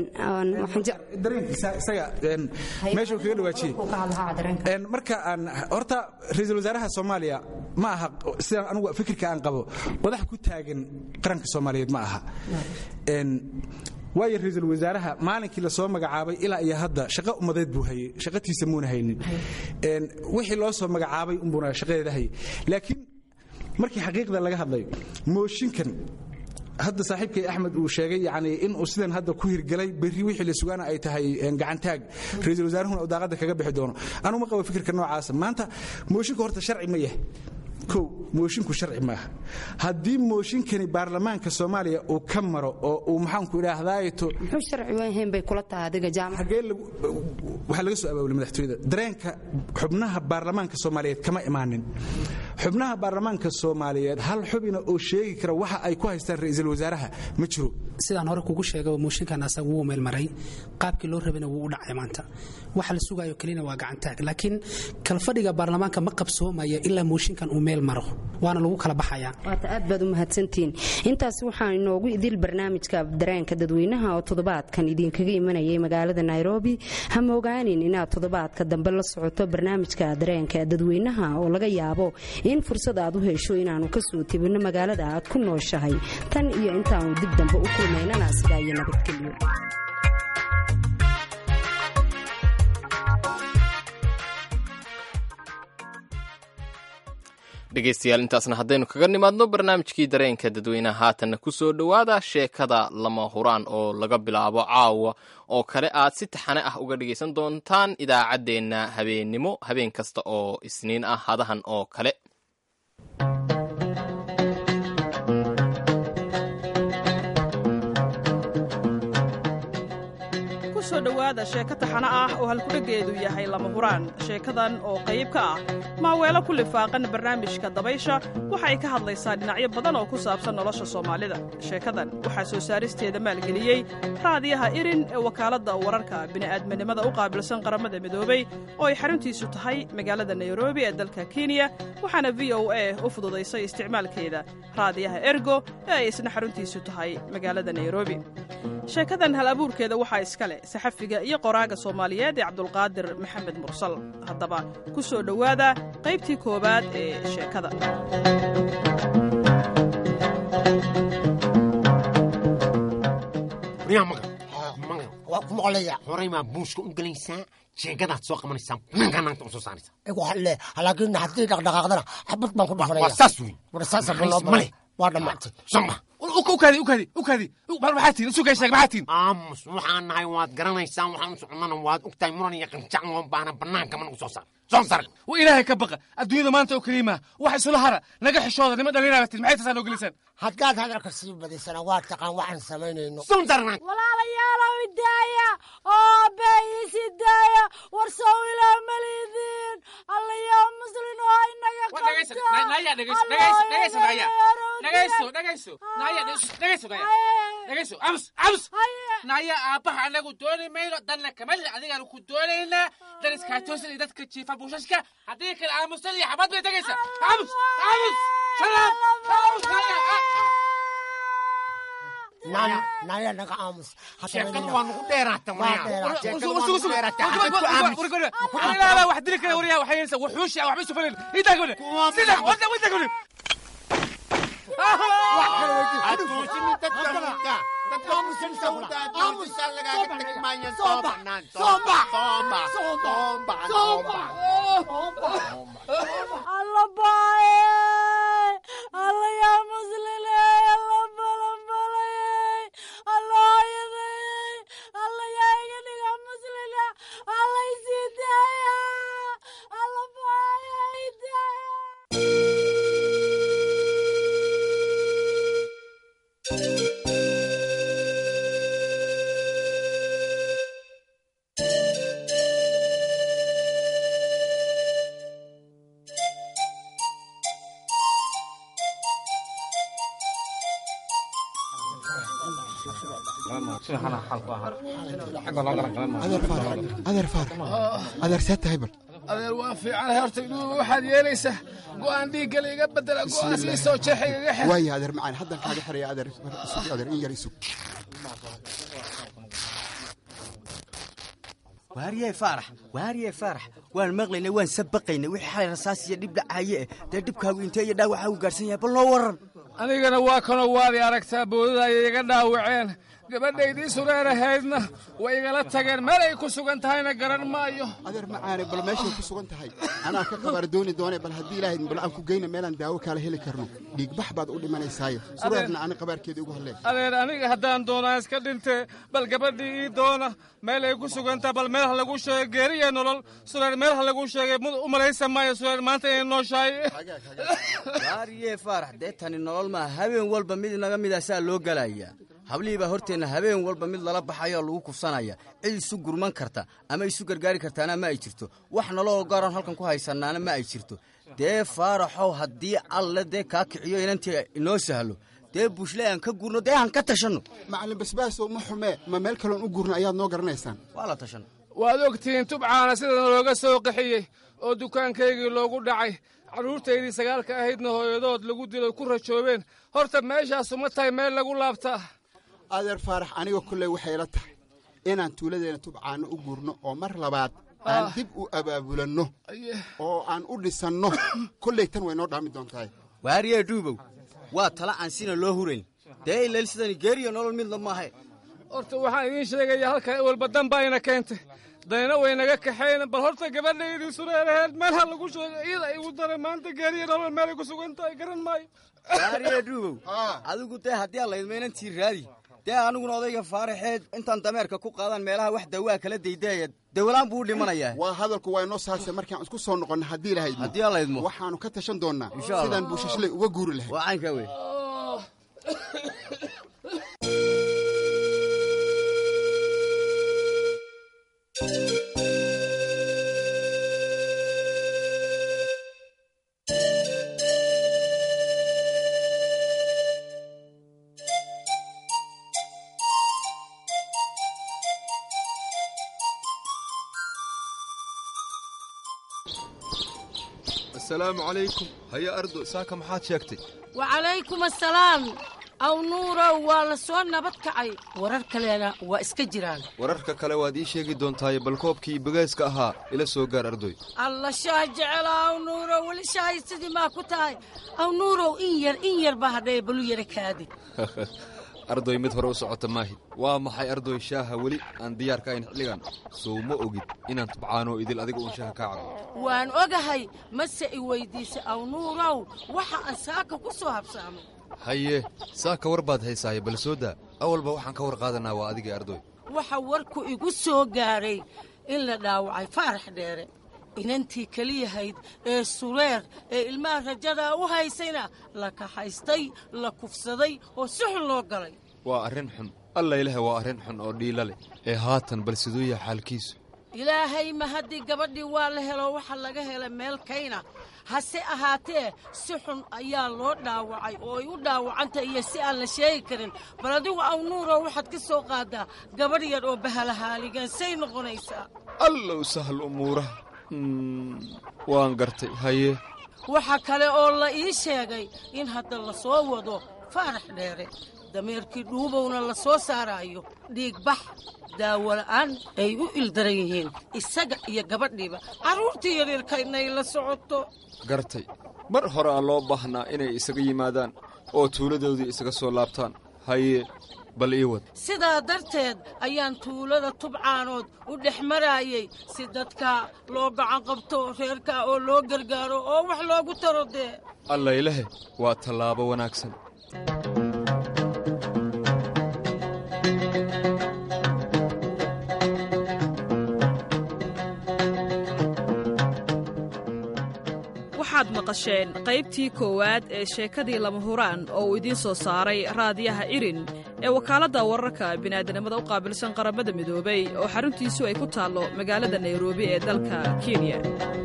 dareenkiisa isaga meeshuu kaga dhawaajiyey marka aan horta ra-iisul wasaaraha soomaaliya ma aha sidaan anugu fikirka aan qabo wadax ku taagan qaranka soomaaliyeed ma aha waayo ra-iisul wasaaraha maalinkii lasoo magacaabay ilaa iyo hadda shaqo ummadeed buu hayey shaqatiisa muuna haynin wixii loo soo magacaabay unbuuna shaqadeeda hayay laakiin markii xaqiiqda laga hadlayo mooshinkan hadda saaxiibkay axmed uu sheegay yani inuu sidan hadda ku hirgelay berri wixii la sugaana ay tahay gacantaag ra-iisul wasaarahuna uu daaqadda kaga bixi doono anuu ma qabo fikirka noocaasa maanta mooshinka horta sharci ma yahay kow moshinku sharci maaha haddii mooshinkani baarlamaanka soomaaliya uu ka maro oo uu maxaanku idhaahdaato muxuu sharci wahayn bay kula tahay adiga jaamac waxaa laga soo abaabulay madaxtooyada dareenka xubnaha baarlamaanka soomaaliyeed kama imaanin xubnaha baarlamaanka soomaaliyeed hal xubina oo sheegi kara waxa ay ku haystaan ra-iisul wasaaraha ma jiro sidaan hore kugu sheegay mooshinkan asaga wuu meelmaray qaabkii loo rabana wuu u dhacay maanta waxa la sugayo kelina waa gacantaag laakiin kalfadhiga baarlamaanka ma qabsoomaya ilaa mooshinkan uu meel maro waana lagu kala baxayaa waata aad baad u mahadsantihiin intaas waxaa inoogu idil barnaamijka dareenka dadweynaha oo toddobaadkan idinkaga imanayay magaalada nairobi ha moogaanin inaad toddobaadka dambe la socoto barnaamijka dareenka dadweynaha oo laga yaabo in fursad aad u hesho inaanu kasoo tebinno magaalada aad ku nooshahay tan iyo intaanu dib dambe u kulmaynana sidaa iyo nabadgelyo dhegaystayaal intaasna haddaynu kaga nimaadno barnaamijkii dareenka dadweynaha haatanna ku soo dhowaada sheekada lama huraan oo laga bilaabo caawa oo kale aad si taxane ah uga dhegaysan doontaan idaacaddeenna habeennimo habeen kasta oo isniin ah hadahan oo kale kusoo dhowaada sheeko taxano ah oo halkudheggeedu yahay lama huraan sheekadan oo qayb ka ah maaweelo ku lifaaqan barnaamijka dabaysha waxa ay ka hadlaysaa dhinacyo badan oo ku saabsan nolosha soomaalida sheekadan waxaa soo saaristeeda maalgeliyey raadiyaha irin ee wakaaladda wararka bini'aadminimada u qaabilsan qaramada midoobey oo ay xaruntiisu tahay magaalada nairobi ee dalka kenya waxaana v o a u fududaysay isticmaalkeeda raadiyaha ergo ee ay isna xaruntiisu tahay magaalada nairobi sheekadan hal abuurkeeda waxaa iska leh saxafiga iyo qoraaga soomaaliyeed ee cabdulqaadir maxamed mursal haddaba ku soo dhowaada qaybtii koowaad ee sheekada waa ku maqlaya horay maa buushka u gelaysaa jeegadaad soo qabanaysaa banankaa naagta u soo saaraysaa le laakiin haddii dhaqdhaqaaqdana xabad baan ku dhafanaya waa saas wey war saasa male waa dhammaatay soma ukaadi ukaadi ukaadi bal maxaa tihin isu sheeg maxaa tihin aamus waxaan nahay waad garanaysaan waxaan u soconnana waad ogtahay muran iyo qanjac loo baahna bannaanka ma nagu soo saar soo sar wa ilaahay ka baqa adduunyada maanta oo keliima wax isula hara naga xishooda nima dhallinaa tin maxay tasaa noo gelisaan haddaad hadalka sii badisana waa taqaan waxaan samaynayno sun sarnaan walaalayaalow idaaya oo beeyisi daaya war sow ilaa malidiin allayaa muslin oo inaga naya aabbaha anagu dooni mayno danna kamali adigaanu ku doonaynaa dan iskaatoosan iyo dadka jiifa buushashka haddii kale aamusan iyo xabad bay tegaysaa aamus aamus shalaab naya naga aamus sheekadu waa nagu dheeraata ilaala wax dili kara waryaa waxay yeelsa wuxuushi waxba isu falin idaa gabadha sida wada wada gabadha alla baaye alla yaa musline alla balanbalay alla hooyaday alla yaa iga dhiga muslina alla isii daaya alla baaye idaaya adeer faarax adeer see tahay bal adeer waa fiicanahay horta iduuba waxaad yeelaysaa go'aan dhiiggala iga bedela go'aas ii soo jeexa igaga xir waaya adeer macaan haddan kaaga xiraya adeer isug adeer in yar isug waariyey faarax waariyey faarax waan maqlaynay waan sabaqaynay wixii xalay rasaas iyo dhib dhacaaye eh dee dhibkaagu intee iyo dhaawaxa uu gaarsan yahay bal noo waran anigana waa kanoo waadi aragtaa boodada ayay iga dhaawaceen gabadhaydii sureerahaydna way igala tageen meel ay ku sugan tahayna garan maayo adeer macaane bal meeshay ku sugan tahay anaa ka qabaar dooni doone bal haddii ilaahay bal aan ku geyna meelaan daawo kaala heli karno dhiigbax baad u dhimanaysaaye sureerna ani qabaarkeeda ugu hadleen adeer aniga haddaan doonaa iska dhintee bal gabadhii ii doona meel ay ku sugantaha bal meel ha lagu sheegay geeri iyo nolol sureer meel ha lagu sheegay mud u malaysa maayo sureer maanta inay nooshahay waariyee faarax dee tani nolol maa habeen walba mid inaga midaasaa loo gelayaa hablihii baa horteenna habeen walba mid lala baxayoo lagu kufsanaya cid isu gurman karta ama isu gargaari kartaana ma ay jirto wax nolol gaaran halkan ku haysanaana ma ay jirto dee faaraxow haddii alle dee kaa kiciyo inantii inoo sahlo dee buushle aan ka gurno dee aan ka tashanno macallin basbaasow ma xumee ma meel kaloon u gurno ayaad noo garanaysaan waa la tashan waad ogtihiin tubcaana sidana looga soo qaxiyey oo dukaankaygii loogu dhacay carruurtaydii sagaalka ahaydna hooyadood lagu dilo ku rajoobeen horta meeshaasu ma tahay meel lagu laabtaa adeer faarax aniga kolley waxay la tahay inaan tuuladeena tubcaano u gurno oo mar labaad aan dib u abaabulanno oo aan u dhisanno kolley tan way noo dhaami doontahay waariyee dhuubow waa tala aan sina loo hurayn dee ileel sidani geeriyo nolol midna maahe horta waxaan idiin sheegayaa halkan walba danba ayna keentay dayna way naga kaxayn bal horta gabadhaydii sureeraheed meel ha lagu sheego iyada igu daray maanta gaariya nolol meelay ku sugan tahay garan maayo gaariye dhuubow adigu dee haddii aan laydmaynan tii raadi dee aniguna odayga faaraxeed intaan dameerka ku qaadaan meelaha wax dawaa kala daydaaya dawalaan buu u dhimanayaa waa hadalku waa inoo saase markaan isku soo noqonna haddii lahayd haddii aan laydmo waxaanu ka tashan doonnaa Insha Allah. sidaan buushashley uga guuri lahayd waa caynkaa wey asalaamu calaykum haya ardo saaka maxaad sheegtay wacalaykum assalaam aw nuurow waa la soo nabad kacay warar kalena waa iska jiraan wararka kale waad ii sheegi doontaaye bal koobkii bagayska ahaa ila soo gaar ardoy alla shaah jecela aw nuurow weli shaahay sidii maa ku tahay aw nuurow in yar in yar baa hadhaya balu yara kaadi ardoy mid hore u socota maahid waa maxay ardoy shaaha weli aan diyaar ka ahayn xilligan sow ma ogid inaan tubcaanoo idil adiga uun shaaha kaa cabo waan ogahay mase i weydiisay aw nuurow waxa aan saaka ku soo habsaamay haye saaka war baad haysaaye bal soo daa awalba waxaan ka war qaadanaa waa adigii ardoy waxa warku igu soo gaaray in la dhaawacay faarax dheere inantii keliyahayd ee sureer ee ilmaha rajadaa u haysayna la kaxaystay la kufsaday oo si xun loo galay waa arrin xun alla ilaah waa arrin xun oo dhiila leh ee haatan bal siduu yahay xaalkiisu ilaahay ma haddii gabadhii waa la helo waxa laga helay meel kayna hase ahaatee si xun ayaa loo dhaawacay oo ay u dhaawacantay iyo si aan la sheegi karin bal adigu aw nuuro waxaad ka soo qaadaa gabadh yar oo bahalahaaligan say noqonaysaa allow sahal umuuraha Mm, waan gartay haye waxa kale oo la ii sheegay in hadda la soo wado faarax dheere dameerkii dhuubowna la soo saaraayo dhiigbax daawola'aan ay u ildaran yihiin isaga iyo gabadhiiba carruurtii yaryarkaynay la socoto gartay mar hore aa loo baahnaa inay isaga yimaadaan oo tuuladoodii isaga soo laabtaan haye bal ii wad sidaa darteed ayaan tuulada tubcaanood u dhex maraayay si dadka loo gacan qabto reerka oo loo gargaaro oo wax loogu taro dee alla ilahe waa tallaabo wanaagsan waxaad maqasheen qaybtii koowaad ee sheekadii lama huraan oo uu idiin soo saaray raadiyaha irin ee wakaaladda wararka bini'aadanimada u qaabilsan qaramada midoobay oo xaruntiisu ay ku taallo magaalada nairobi ee dalka kenya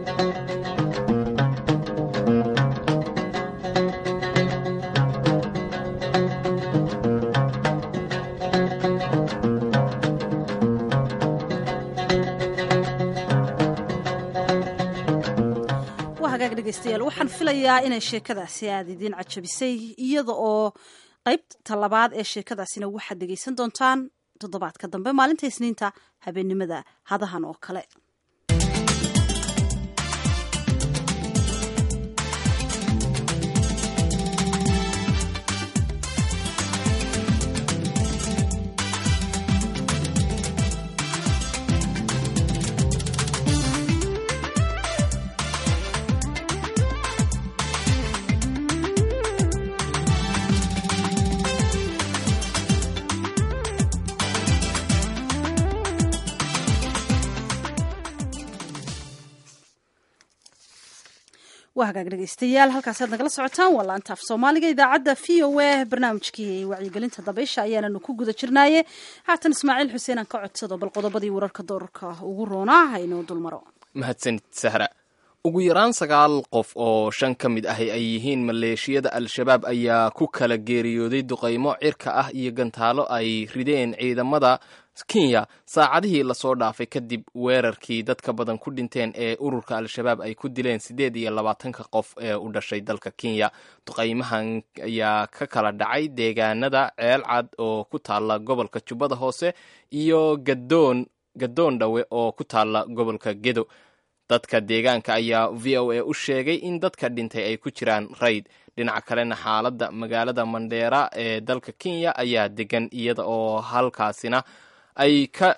waa hagaag dhegaystayaal waxaan filayaa inay sheekadaasi aada idiin cajabisay iyada oo qaybta labaad ee sheekadaasina waxaad dhegaysan doontaan toddobaadka dambe maalinta isniinta habeennimada hadahan oo kale waa hagaag dhegaystayaal halkaasaad nagala socotaan waa laanta af soomaaliga idaacadda v o a barnaamijkii wacyigelinta dabaysha ayaananu ku guda jirnaaye haatan ismaaciil xuseen aan ka codsado bal qodobadii wararka doorarka ugu roonaa haynoo dulmaro mahadsanid sahra ugu yaraan sagaal qof oo shan ka mid ahi ay yihiin maleeshiyada al-shabaab ayaa ku kala geeriyooday duqaymo cirka ah iyo gantaalo ay rideen ciidamada kenya saacadihii lasoo dhaafay kadib weerarkii dadka badan ku dhinteen ee ururka al-shabaab ay ku dileen siddeed iyo labaatanka qof ee u dhashay dalka kenya duqaymahan ayaa ka kala dhacay deegaanada ceel cad oo ku taalla gobolka jubbada hoose iyo gadoon gadoon dhawe oo ku taalla gobolka gedo dadka deegaanka ayaa v o a u sheegay in dadka dhintay ay ku jiraan rayd dhinaca kalena xaaladda magaalada mandheera ee dalka kenya ayaa degan iyada oo halkaasina ay ka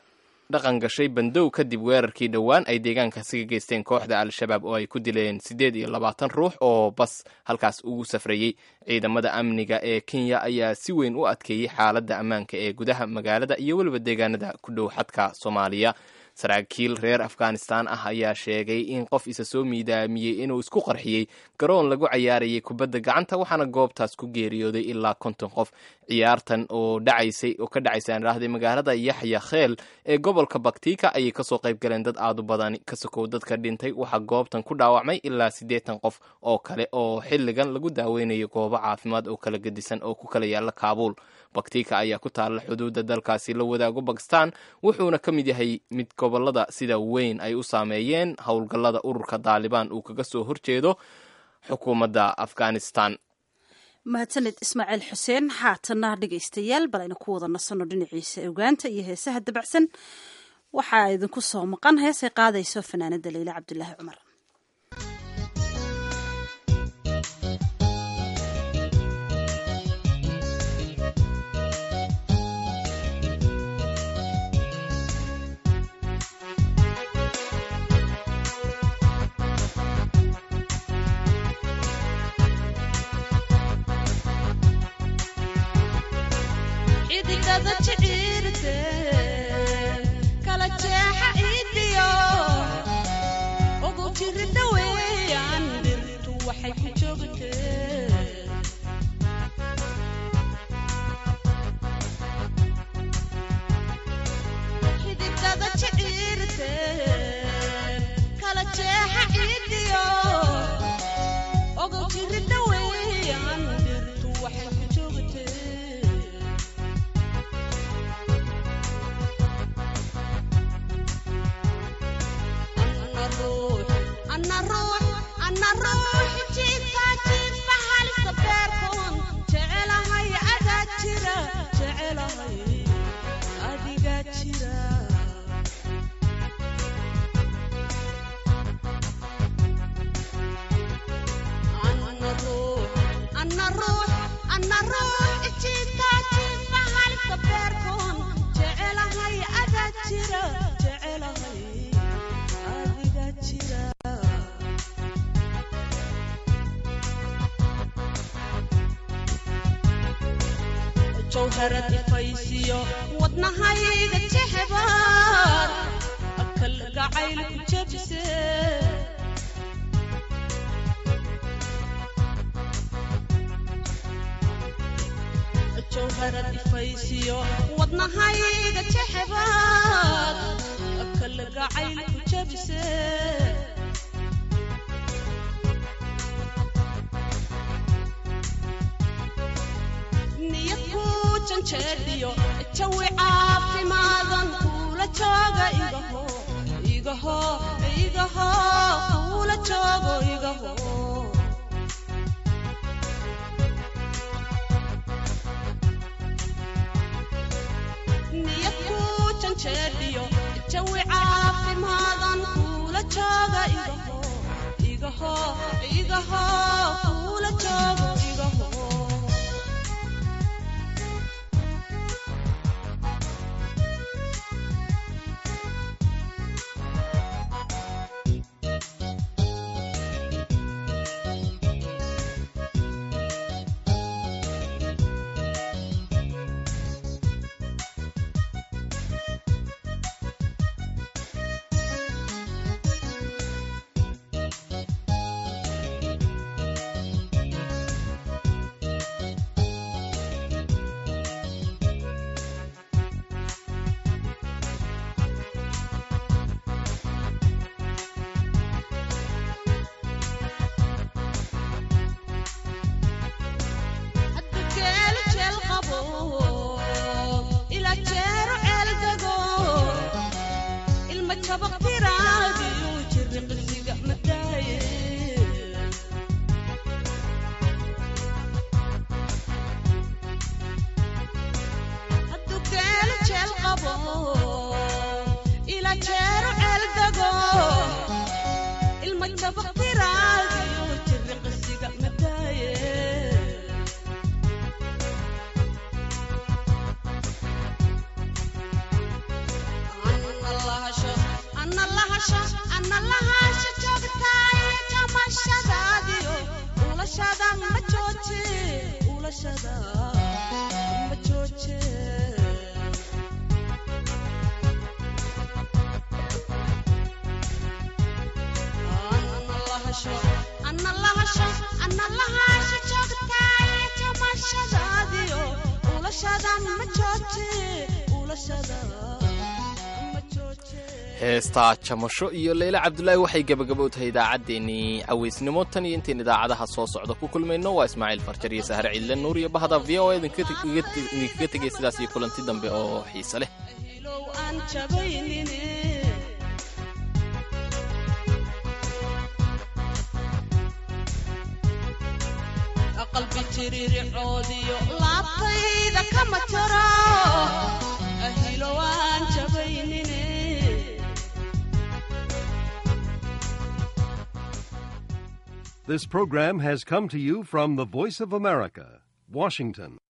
dhaqan gashay bandow kadib weerarkii dhowaan ay deegaankaasi ka geysteen kooxda al-shabaab oo ay ku dileen siddeed iyo labaatan ruux oo bas halkaas ugu safrayey ciidamada amniga ee kenya ayaa si weyn u adkeeyey xaaladda ammaanka ee gudaha magaalada iyo weliba deegaanada ku dhow xadka soomaaliya saraakiil reer afghanistan ah ayaa sheegay in qof isa soo miidaamiyey inuu isku qarxiyey garoon lagu cayaarayay kubadda gacanta waxaana goobtaas ku geeriyooday ilaa konton qof ciyaartan oo dhacaysay oo ka dhacaysa aan idhaahday magaalada yaxya kheel ee gobolka baktika ayay kasoo qayb galeen dad aad u badan ka sokow dadka dhintay waxaa goobtan ku dhaawacmay ilaa siddeetan qof oo kale oo xilligan lagu daaweynayo goobo caafimaad oo kala gedisan oo ku kala yaala kaabuul baktika ayaa ku taalla xuduudda dalkaasi la wadaago bakistan wuxuuna ka mid yahay mid gobolada sida weyn ay u saameeyeen howlgallada ururka daalibaan uu kaga soo horjeedo xukuumadda afghanistan mahadsaned ismaaciil xuseen haatana dhegaystayaal bal aynu ku wada nasanno dhinaciisa ogaanta iyo heesaha dabacsan waxaa idinku soo maqan heesay qaadayso fanaanada leyle cabdulaahi cumar xidigada jiciirte kala jeexa idiyo ugu jirida weeyaan dhirtu waxay ku joogtee xidigada jiciirte kala jeexa idiyo ugu jirida weeyaan dhirtu waxay ku joogtee ana ruux ana ruux jiifka jiifa halista beerkoon jecelahay adaa jira jecelahay adigaa jira ana ruux ana ruux ana ruux jiifka jiifa halista beerkoon jecelahay adaa jira jecelahay adigaa jira jawharad ifaysiyo wadnahayga jexbaar akal gacayl ku jabse jawharad ifaysiyo wadnahayga jexbaar akal gacayl ku jabse niyad ku janjeedhiyo jawi caafimaadan kuula jooga igaho igaho igaho kuula joogo igaho niyad ku janjeedhiyo jawi caafimaadan kuula jooga igaho igaho igaho kuula joogo igaho geelo jeel qabo ila jeero ceel dego ilma jabaq tiraadiyo jiri qisiga madaaye hadduu geelo jeel qabo ila jeero ceel dego ilma jabaq tiraadiyo jiri qisiga madaaye ana ulashada ma jooje ana lahasho ana lahasho joogtaay tamashadaadiyo ulashada ma jooje ulashada heestaa jamasho iyo leyle cabdulaahi waxay gebagabo u tahay idaacaddeenii cawaysnimo tan iyo intayn idaacadaha soo socda ku kulmayno waa ismaaciil farjar iyo sahre ciidle nuur iyo bahda v o idinkaga tegay sidaas iyo kulanti dambe oo xiise leh low aan jabaynine qalbi jirircoodiyo laabtayda kama jaro ahilo aan jabaynine This program has come to you from the Voice of America, Washington.